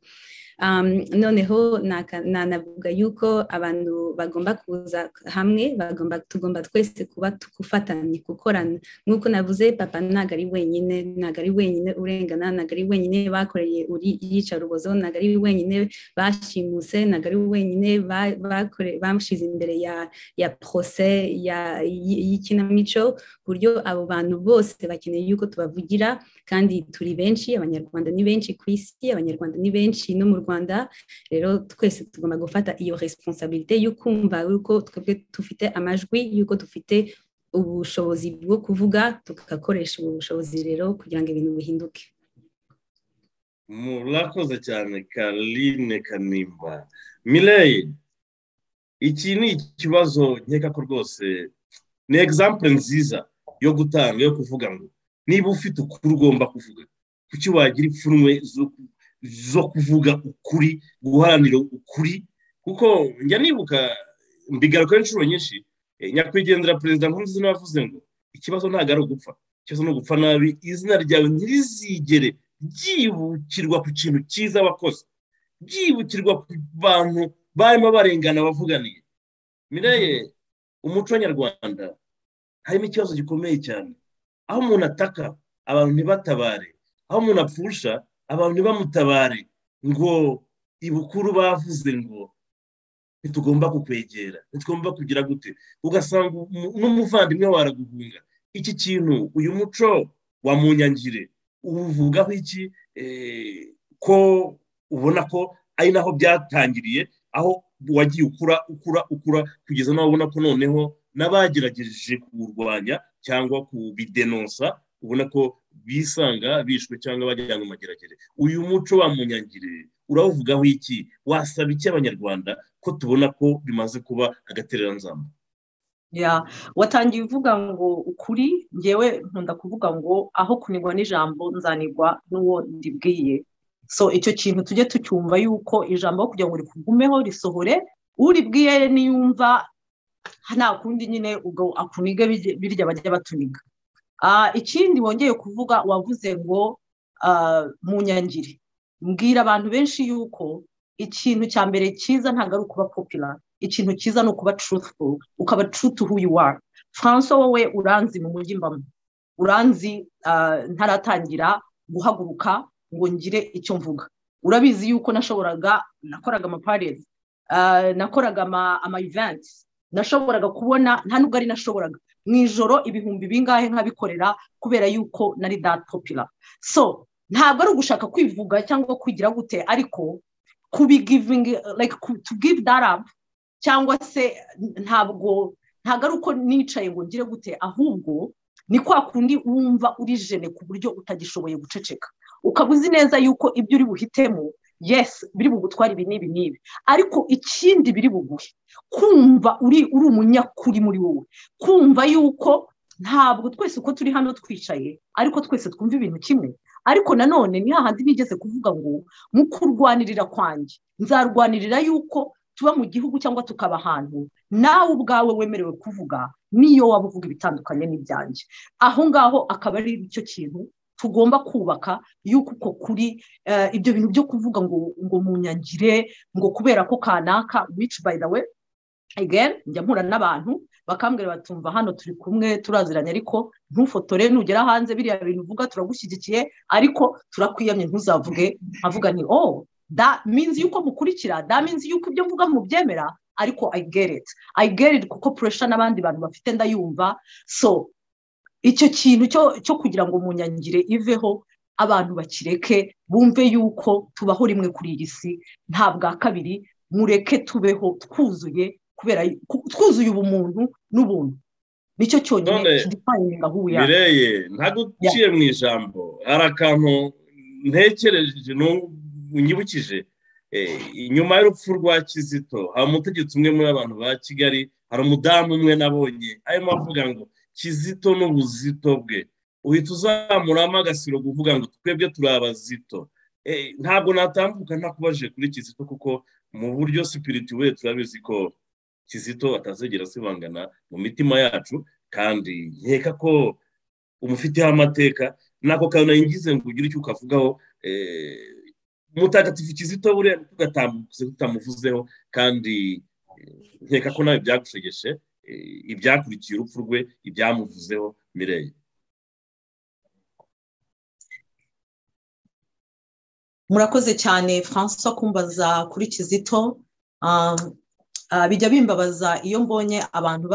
noneho nanavuga yuko abantu bagomba kuza hamwe bagomba tugomba twese kuba gufatanya gukorana nk'uko navuze papa ntabwo ari wenyine ntabwo ari wenyine urengana ntabwo ari wenyine bakoreye iyicarubozo ntabwo ari wenyine bashimuse ntabwo ari wenyine bashyize imbere ya porose y'ikinamico ku buryo abo bantu bose bakeneye yuko tubavugira kandi turi benshi abanyarwanda ni benshi ku isi abanyarwanda ni benshi no mu rwanda rero twese tugomba gufata iyo responsabilite yo kumva yuko twebwe dufite amajwi yuko dufite ubushobozi bwo kuvuga tugakoresha ubu bushobozi rero kugira ngo ibintu bihinduke murakoze cyane karine kanimba mireye iki ni ikibazo nkeka ko rwose ni egisampure nziza yo gutanga yo kuvuga ngo niba ufite ukuri ugomba kuvuga kuki wagira ipfunwe zo kuvuga ukuri guharanira ukuri kuko njya nibuka mbigarukaho inshuro nyinshi nyakwigendera perezida nkurunziza n'abavuze ngo ikibazo ntabwo ari ugupfa ikibazo ni ugupfa nabi izina ryawe ntirizigere ryibukirwa ku kintu cyiza wakoze byibukirwa ku bantu barimo barengana bavuganiye mireye umuco nyarwanda harimo ikibazo gikomeye cyane aho umuntu ataka abantu ntibatabare aho umuntu apfusha abantu ntibamutabare ngo ibukuru bavuze ngo ntitugomba kukwegera ntitugomba kugira gute ugasanga n'umuvandimwe waraguhunga iki kintu uyu muco wa munyangire uvugaho iki ko ubona ko ari naho byatangiriye aho wagiye ukura ukura ukura kugeza nawe ubona ko noneho n'abagerageje kuwurwanya cyangwa kubidenonsa ubona ko bisanga bishwe cyangwa bajyana mu mageragere uyu muco wa munyangire urawuvugaho iki wasaba iki abanyarwanda ko tubona ko bimaze kuba agatereranzamba watangiye uvuga ngo ukuri ngewe nkunda kuvuga ngo aho kunigwa n'ijambo nzanigwa n'uwo ndibwiye so icyo kintu tujye tucyumva yuko ijambo kugira ngo rikugumeho risohore uribwiye niyumva nta kundi nyine ubwo akuniga birya bajya batuniga ikindi wongeye kuvuga wavuze ngo mu nyangire mbwira abantu benshi yuko ikintu cya mbere cyiza ntabwo ari ukuba popira ikintu cyiza ni ukuba truthful ukaba true to who you are franco wowe uranzi mu mujyi mbamo uranzi ntaratangira guhaguruka ngo ngire icyo mvuga urabizi yuko nashoboraga nakoraga amaparezi nakoraga amayiventi nashoboraga kubona nta nubwo ari nashoboraga mu ijoro ibihumbi bingahe nkabikorera kubera yuko nari datopira so ntabwo ari ugushaka kwivuga cyangwa kwigira gute ariko kubigivingi like to give that up cyangwa se ntabwo ntabwo ari uko nicaye ngo ngire gute ahubwo ni kwa kundi wumva uri jene ku buryo utagishoboye guceceka ukaba uzi neza yuko ibyo uri buhitemo yesi biri bugutwara ibi n'ibi n'ibi ariko ikindi biri buguhe kumva uri uri umunyakuri muri wowe kumva yuko ntabwo twese uko turi hano twicaye ariko twese twumva ibintu kimwe ariko nanone ni hahandi nigeze kuvuga ngo mu kurwanirira kwanjye nzarwanirira yuko tuba mu gihugu cyangwa tukaba ahantu nawe ubwawe wemerewe kuvuga niyo waba uvuga ibitandukanye n'ibyanjye aho ngaho akaba ari icyo kintu tugomba kubaka yuko uko kuri ibyo bintu byo kuvuga ngo ngo munyangire ngo kubera ko kanaka wici by the way again njya mpura n'abantu bakambwira batumva hano turi kumwe turaziranye ariko ntufotore nugera hanze biriya bintu uvuga turagushyigikiye ariko turakwiyamye ntuzavuge nkavuga ni oh da minzi yuko mukurikira da minzi yuko ibyo mvuga mubyemera ariko i get it i get it kuko puresha n'abandi bantu bafite ndayumva so icyo kintu cyo kugira ngo munyangire iveho abantu bakireke bumve yuko tubaho rimwe kuri iyi si nta bwa kabiri mureke tubeho twuzuye kubera twuzuye ubumuntu n'ubuntu nicyo cyonyine kidipayinga aho uya mireye ntabwo uciye mu ijambo hari akantu ntekereje unyibukije inyuma y'urupfu rwa kizito hari umutegetsi umwe muri abantu ba kigali hari umudamu umwe nabonye arimo avuga ngo kizito n'ubuzito bwe uhita uzamuramo agasiro kuvuga ngo twebwe turi abazito ntabwo natambuka ntakubajije kuri kizito kuko mu buryo sipirituwe turabizi ko kizito atazegera asibangana mu mitima yacu kandi nkeka ko umufiteho amateka nako kantu ngize ngo ugire icyo ukavugaho mutagatifu kizito buriya tugatambutse tutamuvuzeho kandi nkeka ko nawe byagushegeshe ibyakurikiye urupfu rwe ibyamuvuzeho mireye murakoze cyane francois kumbaza kuri kizito bijya bimbabaza iyo mbonye abantu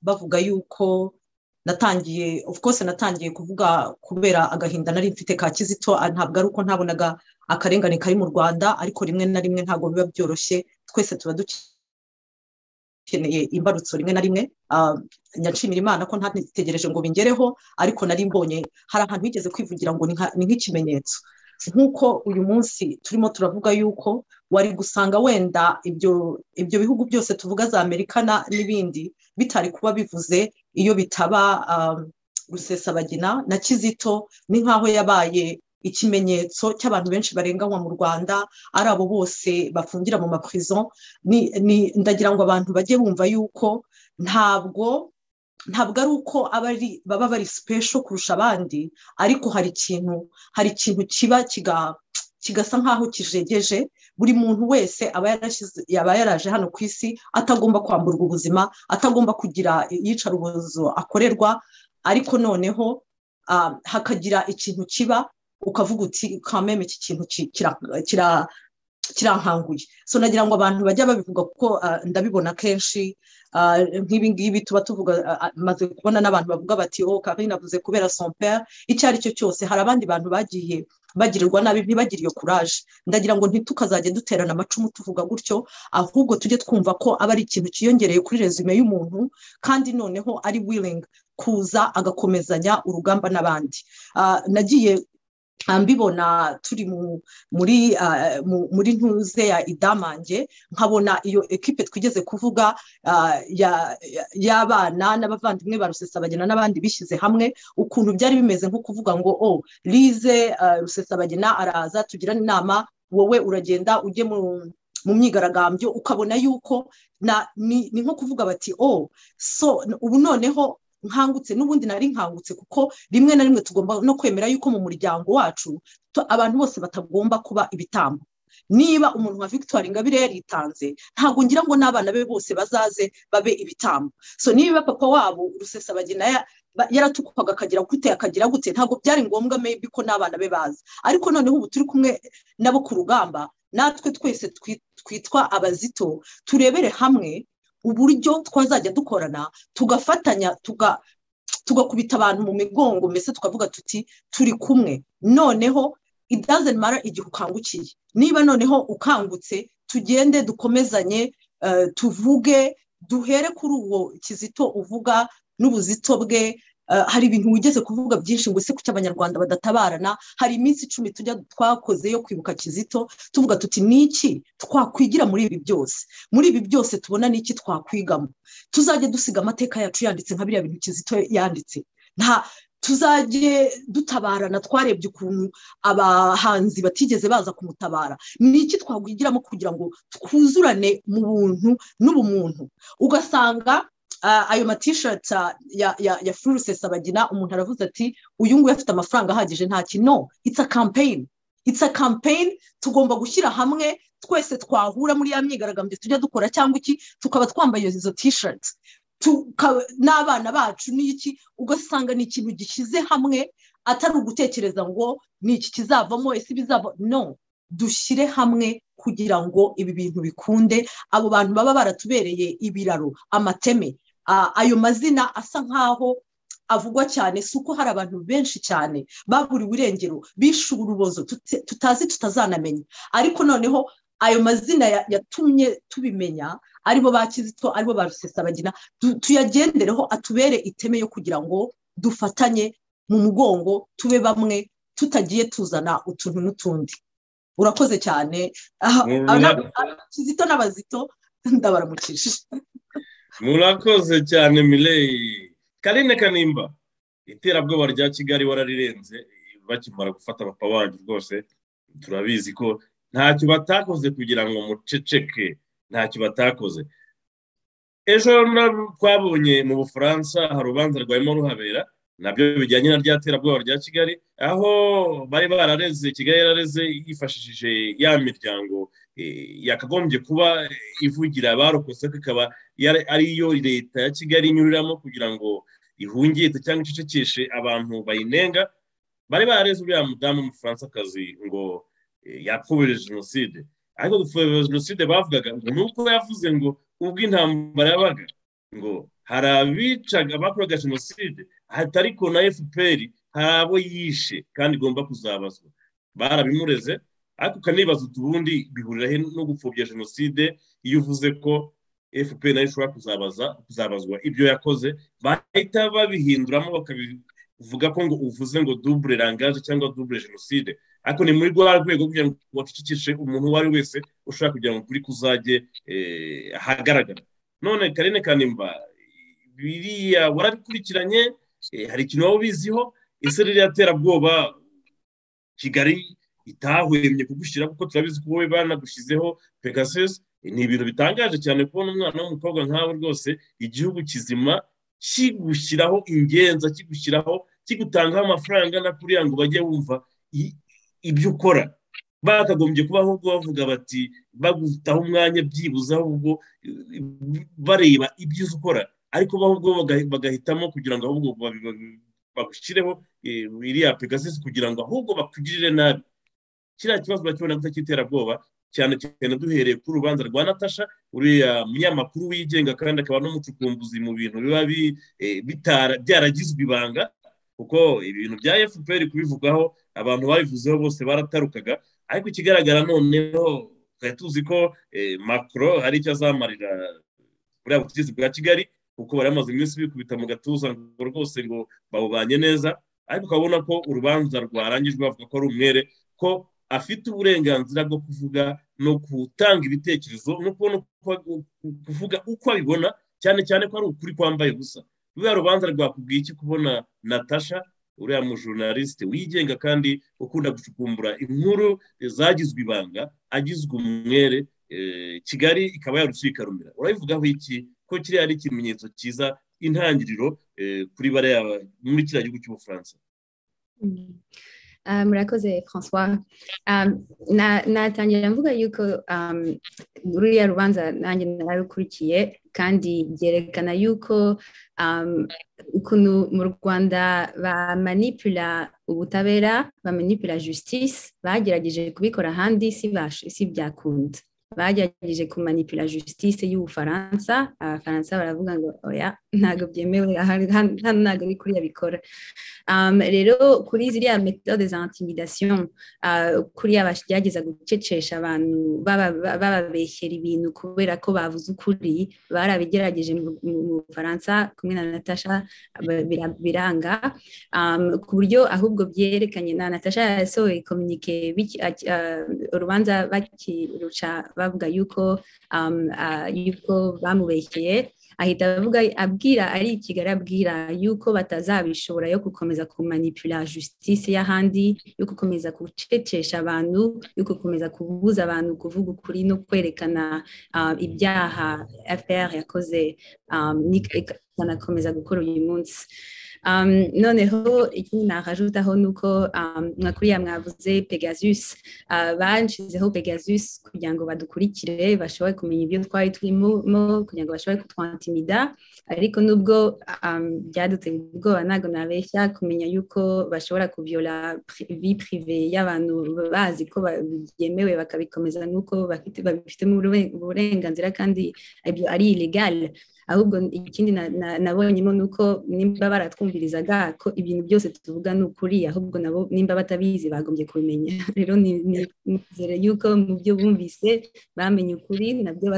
bavuga yuko natangiye of course natangiye kuvuga kubera agahinda nari mfite ka kizito ntabwo ari uko ntabonaga akarengane kari mu rwanda ariko rimwe na rimwe ntabwo biba byoroshye twese tuba dukeneye imbarutso rimwe na rimwe nyashimira imana ko ntategereje ngo bingereho ariko nari mbonye hari ahantu higeze kwivugira ngo ni nk'ikimenyetso nk'uko uyu munsi turimo turavuga yuko wari gusanga wenda ibyo ibyo bihugu byose tuvuga za amerika n'ibindi bitari kuba bivuze iyo bitaba rusesabagina na kizito ni nk'aho yabaye ikimenyetso cy'abantu benshi barenganywa mu rwanda ari abo bose bafungira mu mapurizo ndagira ngo abantu bajye bumva yuko ntabwo ntabwo ari uko baba bari sipesho kurusha abandi ariko hari ikintu hari ikintu kiba kigasa nk'aho kijegeje buri muntu wese yaba yaraje hano ku isi atagomba kwamburwa ubuzima atagomba kugira iyicarubozo akorerwa ariko noneho hakagira ikintu kiba ukavuga uti kameme iki kintu kira kirankanguye so nagira ngo abantu bajya babivuga kuko ndabibona kenshi nk'ibi ngibi tuba tuvuga maze kubona n'abantu bavuga bati oh karine avuze kubera sompera icyo ari cyo cyose hari abandi bantu bagiye bagirirwa nabi ntibagire iyo kuraje ndagira ngo ntitukazajye duterana amacumu tuvuga gutyo ahubwo tujye twumva ko aba ari ikintu cyiyongereye kuri resume y'umuntu kandi noneho ari wiringi kuza agakomezanya urugamba n'abandi nagiye mbibona turi muri muri ntuze ya idamange nkabona iyo ekipe twigeze kuvuga y'abana n'abavandimwe ba rusesabagina n'abandi bishyize hamwe ukuntu byari bimeze nko kuvuga ngo o rize rusesabagina araza tugirane inama wowe uragenda ujye mu mu myigaragambyo ukabona yuko ni nko kuvuga bati o so ubu noneho nkangutse n'ubundi nari nkangutse kuko rimwe na rimwe tugomba no kwemera yuko mu muryango wacu abantu bose batagomba kuba ibitambo niba umuntu nka victoire ingabire yaritanze ntabwo ngira ngo n'abana be bose bazaze babe ibitambo so niba papa wabo rusesabagina yaratukwaga akagira gute akagira gute ntabwo byari ngombwa mebi ko n'abana be bazi ariko noneho ubu turi kumwe nabo ku rugamba natwe twese twitwa abazito turebere hamwe uburyo twazajya dukorana tugafatanya tuga tugakubita abantu mu migongo mbese tukavuga tuti turi kumwe noneho idazemara igihe ukangukiye niba noneho ukangutse tugende dukomezanye tuvuge duhere kuri uwo kizito uvuga n'ubuzito bwe hari ibintu wigeze kuvuga byinshi ngo ese kuki abanyarwanda badatabarana hari iminsi icumi tujya twakoze yo kwibuka kizito tuvuga tuti niki twakwigira muri ibi byose muri ibi byose tubona niki twakwigamo tuzajye dusiga amateka yacu yanditse nka biriya bintu kizito yanditse nta tuzajye dutabarana twarebye ukuntu abahanzi batigeze baza kumutabara ni iki twagwigiramo kugira ngo twuzurane mu buntu n'ubumuntu ugasanga ayo matishati ya furuse sabagina umuntu aravuze ati uyu nguyu afite amafaranga ahagije ntaki no it's a campaign it's a campaign tugomba gushyira hamwe twese twahura muri ya myigaragambyo tujya dukora cyangwa iki tukaba twambaye izo tishati n'abana bacu n'iki ugasanga ni ikintu gishyize hamwe atari ugutekereza ngo ni iki kizavamo ese ibizava no dushyire hamwe kugira ngo ibi bintu bikunde abo bantu baba baratubereye ibiraro amateme ayo mazina asa nk'aho avugwa cyane si uko hari abantu benshi cyane baburiwe irengero bishe urubozo tutazi tutazanamenya ariko noneho ayo mazina yatumye tubimenya aribo ba kizito aribo ba rusesabagina tuyagendereho atubere iteme yo kugira ngo dufatanye mu mugongo tube bamwe tutagiye tuzana utuntu n'utundi urakoze cyane kizito n'abazito ndabaramukije murakoze cyane mireyi karine kanimba iterabwoba rya kigali wararirenze bakimara gufata abapapa bacu rwose turabizi ko ntacyo batakoze kugira ngo muceceke ntacyo batakoze ejo twabonye mu bufaransa hari urubanza rwarimo ruhabera nabyo bijyanye na rya terabwoba rya kigali aho bari barareze kigali yarareze yifashishije ya miryango yakagombye kuba ivugira abarokotse ikaba ariyo leta ya kigali inyuriramo kugira ngo ihungite cyangwa icecekeshe abantu bayinenga bari barareze uriya mudamu w'umufaransa ngo yapfuye jenoside ariko gupfobya jenoside bavugaga ngo ni uko yavuze ngo ubwo intambara yabaga ngo hari abicaga bakoraga jenoside ariko na fpr hari abo yishe kandi igomba kuzabazwa barabimureze ariko ukanibaza utubundi bihuriraho no gupfobya jenoside iyo uvuze ko fpr nayo ishobora kuzabaza kuzabazwa ibyo yakoze bahita babihinduramo bakabivuga ko ngo uvuze ngo dubure rangaje cyangwa dubure jenoside ariko ni muri rwa rwego kugira ngo wacecekeshe umuntu uwo ari we wese ushaka kugira ngo ukuri kuzajye ahagaragara none karine kanimba biriya warabikurikiranye hari ikintu waba ubiziho ese ririya terabwoba kigali itahwemye kugushyira kuko turabizi ko wowe banagushyizeho pegasus ni ibintu bitangaje cyane kubona umwana w'umukobwa nkawe rwose igihugu kizima kigushyiraho ingenza kigushyiraho kigutangaho amafaranga na kuriya ngo bajye wumva ibyo ukora bakagombye kubaho ubwo bavuga bati bagutaho umwanya byibuze ahubwo bareba ibyo uzi ukora ariko ahubwo bagahitamo kugira ngo ahubwo bagushyireho iriya pegasisi kugira ngo ahubwo bakugirire nabi kiriya kibazo bakibona gusa cy'iterabwoba cyane cyane duhereye kuri urubanza rwa natasha uriya munyamakuru wigenga kandi akaba n'umucukumbuzi mu bintu biba byaragizwe ibanga kuko ibintu bya fpr kubivugaho abantu babivuzeho bose baratarukaga ariko ikigaragara noneho twari tuzi ko makoro hari icyo azamarira buriya butegetsi bwa kigali kuko bari bamaze iminsi bikubita mu gatuza ngo rwose ngo babubanye neza ariko ukabona ko urubanza rwarangijwe bavuga ko ari umwere ko afite uburenganzira bwo kuvuga no gutanga ibitekerezo no kubona kuvuga uko abibona cyane cyane ko ari ukuri kwambaye gusa ruriya rubanza rwakubwiye iki kubona natasha uriya mujurnaliste wigenga kandi ukunda gucukumbura inkuru zagizwe ibanga agizwe umwere kigali ikaba yarushiye ikarumira urabivugaho iki ko kiriya ari ikimenyetso cyiza intangiriro kuri bariya muri kiriya gihugu cy'ubufaransa murakoze francois natangira mvuga yuko ruriya rubanza nanjye narukurikiye kandi byerekana yuko ukuntu mu rwanda bamanipula ubutabera bamanipula justice bagerageje kubikora ahandi si byakunda bagerageje kumanipula justice y'ubufaransa abafaransa baravuga ngo oya ntabwo byemewe hano ntabwo ari kuriya bikora rero kuri ziriya metode za intimidation kuriya bagerageza gucecesha abantu bababeshyera ibintu kubera ko bavuze ukuri barabigerageje mu bufaransa kumwe na natasha biranga ku buryo ahubwo byerekanye na natasha yasohoye komunike urubanza bakiruca bavuga yuko yuko bamubeshyeye ahita avuga abwira ari ikigali abwira yuko batazabishobora yo gukomeza kumanipula justice y'ahandi yo gukomeza gucecesha abantu yo gukomeza kubuza abantu kuvuga ukuri no kwerekana ibyaha fpr yakoze ikanakomeza gukora uyu munsi noneho ikindi nahajutaho ni uko nka kuriya mwavuze pegasus banshyizeho pegasus kugira ngo badukurikire bashobore kumenya ibyo twari turimo kugira ngo bashobore kutwantimida ariko nubwo byaduteye ubwoba ntabwo nabeshya kumenya yuko bashobora kuvyola vi prive y'abantu bazi ko byemewe bakabikomeza nk'uko babifitemo uburenganzira kandi ibyo ari illegal ahubwo ikindi nabonyemo ni uko nimba baratwumvirizaga ko ibintu byose tuvuga ni ukuri ahubwo nabo nimba batabizi bagombye kubimenya rero nizere yuko mu byo bumvise bamenye ukuri nabyo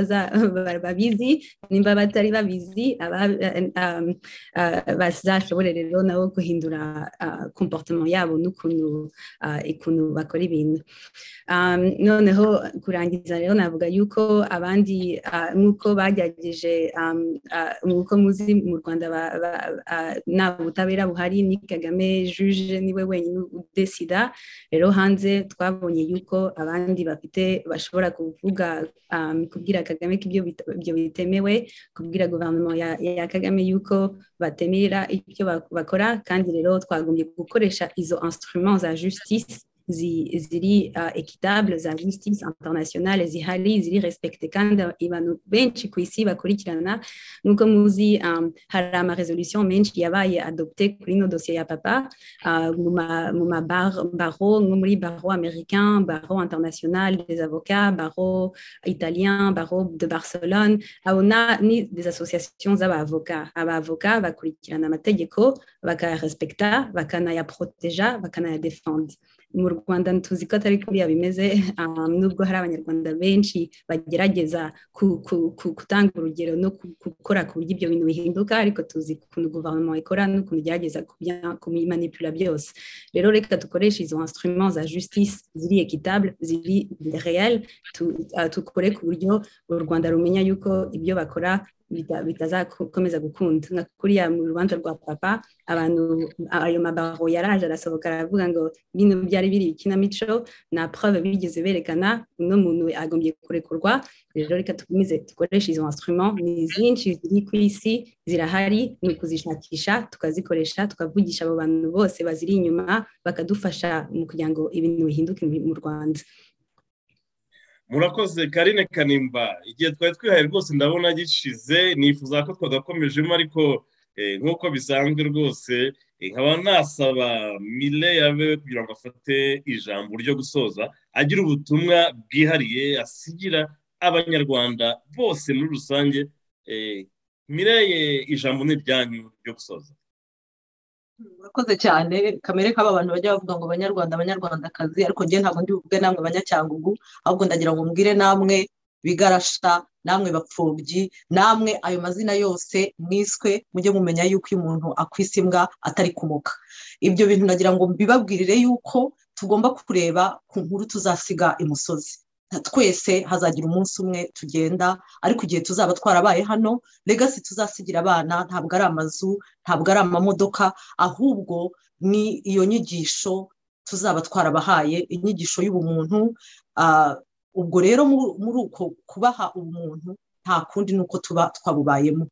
babizi nimba batari babizi bazashobore rero nabo guhindura komporutema yabo n'ukuntu bakora ibintu noneho kurangiza rero navuga yuko abandi nk'uko bagerageje nk'uko muzi mu rwanda nta butabera buhari ni kagame juje niwe wenyine udesida rero hanze twabonye yuko abandi bafite bashobora kuvuga kubwira kagame ko ibyo bitemewe kubwira guverinoma ya kagame yuko batemera ibyo bakora kandi rero twagombye gukoresha izo instruments za justice ziri equitable za justice internationale zihari ziri respecte kandi abantu benshi ku isi bakurikirana nk'uko muzi hari ama resolution menshi yabaye adopte kuri ino dosiye ya papa mu mabaro nko muri baro américain baro international des avocats baro italien baro de barcelone abo ni des associations z'abavoka abavoka bakurikirana amategeko bakayarespekta bakanayaproteja bakanayadefenda mu rwanda tuzi ko atari kuriya bimeze nubwo hari abanyarwanda benshi bagerageza gutanga urugero no gukora ku buryo ibyo bintu bihinduka ariko tuzi ukuntu guverinoma ikora n'ukuntu igerageza kubimanipula byose rero reka dukoreshe izo instruments za justice ziri equitable ziri real tukore ku buryo u rwanda rumenya yuko ibyo bakora bitazakomeza gukunda nka kuriya mu rubanza rwa papa abantu ayo mabaro yaraje arasohoka aravuga ngo bino byari biri ikinamico nta prove bigeze berekana uno muntu agombye kurekurwa rero reka dukomeze dukoreshe izo instrument ni zinshi ziri ku isi zirahari ni ukuzishakisha tukazikoresha tukavugisha abo bantu bose baziri inyuma bakadufasha mu kugira ngo ibintu bihinduke mu rwanda murakoze karine kanimba igihe twari twihaye rwose ndabona gishize nifuza ko twagakomejemo ariko nk'uko bisanzwe rwose nkaba nasaba mire yawe kugira ngo afate ijambo ryo gusoza agira ubutumwa bwihariye asigira abanyarwanda bose muri rusange mire ijambo ni iryanyu ryo gusoza murakoze cyane kamere k'aba bantu bajya bavuga ngo abanyarwanda abanyarwandakazi ariko njye ntabwo ndi buvuge namwe banyacyangugu ahubwo ndagira ngo mbwire namwe bigarasha namwe bapfubyi namwe ayo mazina yose mwiswe mujye mumenya yuko iyo umuntu akwisa imbwa atari kumuka ibyo bintu ndagira ngo mbibabwirire yuko tugomba kureba ku nkuru tuzasiga imusozi twese hazagira umunsi umwe tugenda ariko igihe tuzaba twarabaye hano legasi tuzasigira abana ntabwo ari amazu ntabwo ari amamodoka ahubwo ni iyo nyigisho tuzaba twarabahaye inyigisho y'ubumuntu ubwo rero muri uko kubaha ubumuntu nta kundi ni uko tuba twabubayemo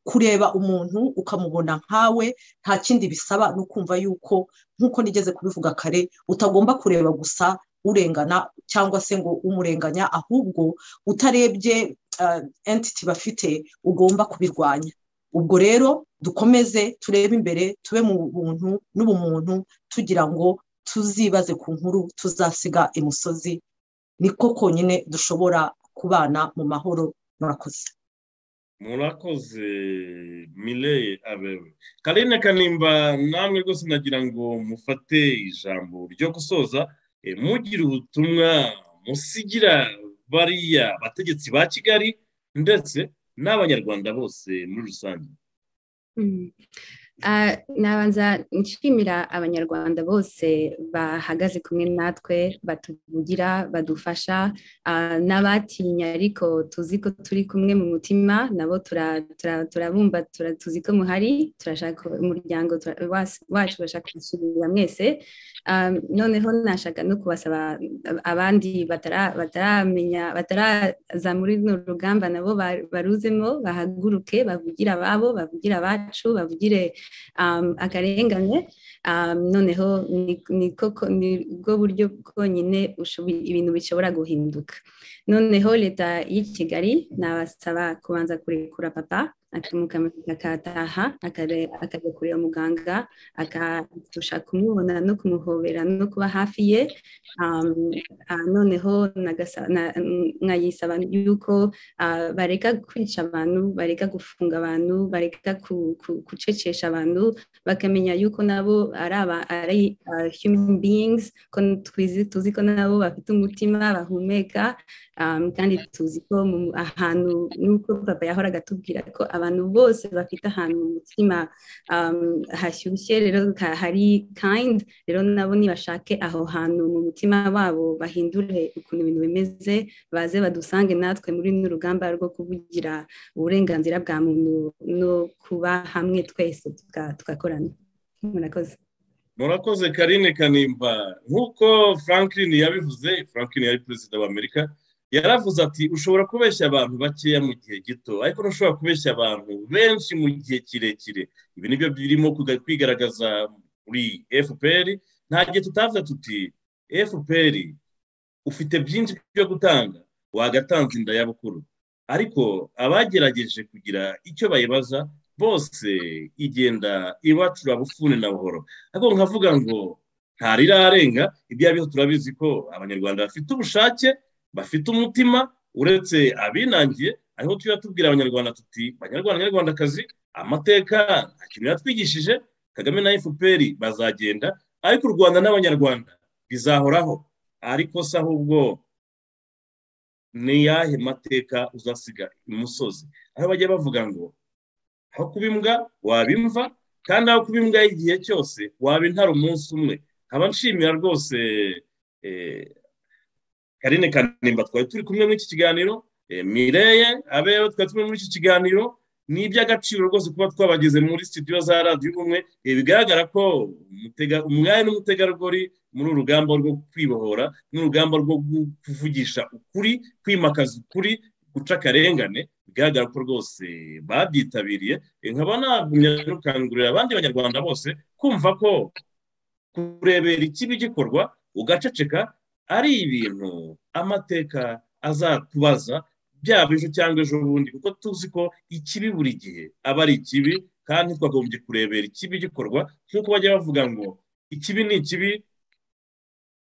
kureba umuntu ukamubona nkawe nta kindi bisaba ni ukumva yuko nk'uko nigeze kubivuga kare utagomba kureba gusa urengana cyangwa se ngo umurenganya ahubwo utarebye entiti bafite ugomba kubirwanya ubwo rero dukomeze turebe imbere tube mu buntu n'ubumuntu tugira ngo tuzibaze ku nkuru tuzasiga imusozi niko konyine dushobora kubana mu mahoro murakoze murakoze mireye abewe karine kanimba namwe rwose nagira ngo mufate ijambo ryo gusoza mugire ubutumwa musigira bariya bategetsi ba kigali ndetse n'abanyarwanda bose muri rusange nabanza nshimira abanyarwanda bose bahagaze kumwe natwe batuvugira badufasha n'abatinya ariko tuzi ko turi kumwe mu mutima nabo turabumva tuzi ko muhari turashaka umuryango wacu bashaka gusubira mwese noneho nashaka no kubasaba abandi bataramenya bataraza muri runo rugamba nabo baruzemo bahaguruke bavugira ababo bavugira abacu bavugire akarengane noneho ni bwo buryo bwonyine ibintu bishobora guhinduka noneho leta y'i kigali nabasaba kubanza kurekura papa akataha akajya kureba muganga akadusha kumubona no kumuhobera no kuba hafi ye noneho nkayisaba yuko bareka kwica abantu bareka gufunga abantu bareka gucecesha abantu bakamenya yuko nabo ari human beings tuzi ko nabo bafite umutima bahumeka kandi tuzi ko ahantu nuko papa yahoraga atubwira ko abantu bose bafite ahantu mu mutima hashyushye rero hari kayindi rero nabo nibashake aho hantu mu mutima wabo bahindure ukuntu ibintu bimeze baze badusange natwe muri runo rugamba rwo kuvugira uburenganzira bwa muntu no kuba hamwe twese tugakorana murakoze murakoze karine kanimba nk'uko franklin yabivuze franklin yari perezida w'amerika yaravuze ati ushobora kubeshya abantu bakeya mu gihe gito ariko ntushobora kubeshya abantu benshi mu gihe kirekire ibi nibyo birimo kwigaragaza muri fpr nta gihe tutavuga tuti fpr ufite byinshi byo gutanga wagatanze inda y'abukuru ariko abagerageje kugira icyo bayibaza bose igenda ibacura bufune na buhoro ariko nkavuga ngo ntarirarenga ibyo ariho turabizi ko abanyarwanda bafite ubushake bafite umutima uretse abinangiye ariho tujya tubwira abanyarwanda tuti banyarwanda nyarwandakazi amateka nta kintu yatwigishije kagame na fpr bazagenda ariko u rwanda n'abanyarwanda bizahoraho ariko se ahubwo niyahe mateka uzasiga imusozi aho bajya bavuga ngo aho kuba imbwa waba imva kandi aho kuba imbwa y'igihe cyose waba intara umunsi umwe nkaba nshimira rwose karine kanimba twari turi kumwe muri iki kiganiro mireye abera twari turi muri iki kiganiro ni iby'agaciro rwose kuba twabageze muri sitidiyo za radiyo ubumwe bigaragara ko umwari n'umutegarugori muri urugamba rwo kwibohora n'urugamba rwo kuvugisha ukuri kwimakaza ukuri guca akarengane bigaragara ko rwose babyitabiriye nkaba nagumya gukangurira abandi banyarwanda bose kumva ko kurebera ikibi gikorwa ugaceceka ari ibintu amateka azatubaza byaba ejo cyangwa ejo bundi kuko tuzi ko ikibi buri gihe aba ari ikibi kandi twagombye kurebera ikibi gikorwa nk'uko bajya bavuga ngo ikibi ni ikibi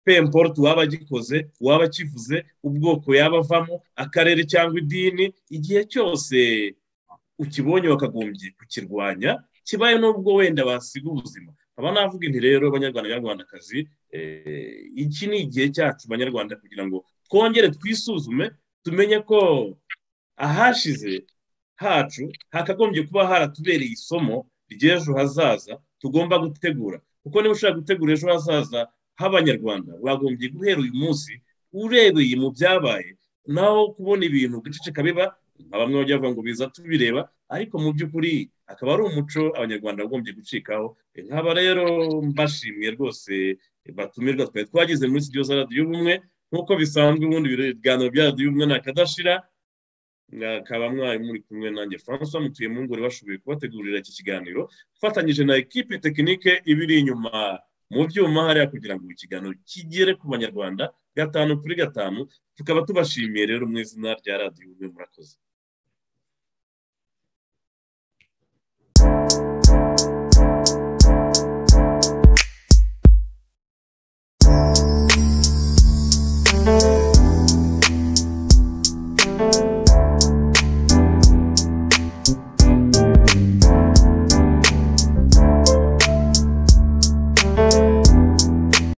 pemporute uwaba agikoze uwaba akivuze ubwoko yaba avamo akarere cyangwa idini igihe cyose ukibonye bakagombye kukirwanya kibaye n'ubwo wenda basiga ubuzima aba navuga inti rero abanyarwanda nyarwandakazi iki ni igihe cyacu banyarwanda kugira ngo twongere twisuzume tumenye ko ahashize hacu hakagombye kuba haratubereye isomo ry'ejo hazaza tugomba gutegura kuko niba ushaka gutegura ejo hazaza h'abanyarwanda wagombye guhera uyu munsi urebeye mu byabaye naho kubona ibintu gaceceka biba bamwe bajya bavuga ngo biza tubireba ariko mu by'ukuri akaba ari umuco abanyarwanda bagombye gucikaho nkaba rero mbashimiye rwose batumirwa twari twageze muri sitidiyo za radiyo ubumwe nk'uko bisanzwe ubundi ibiganiro bya radiyo ubumwe ntakadashira mwakaba mwari muri kumwe nanjye francois mutuye mu ngore bashoboye kubategurira iki kiganiro ufatanyije na ekipe tekinike ibiri inyuma mu byuma hariya kugira ngo ikiganiro kigere ku banyarwanda gatanu kuri gatanu tukaba tubashimiye rero mu izina rya radiyo umwe murakoze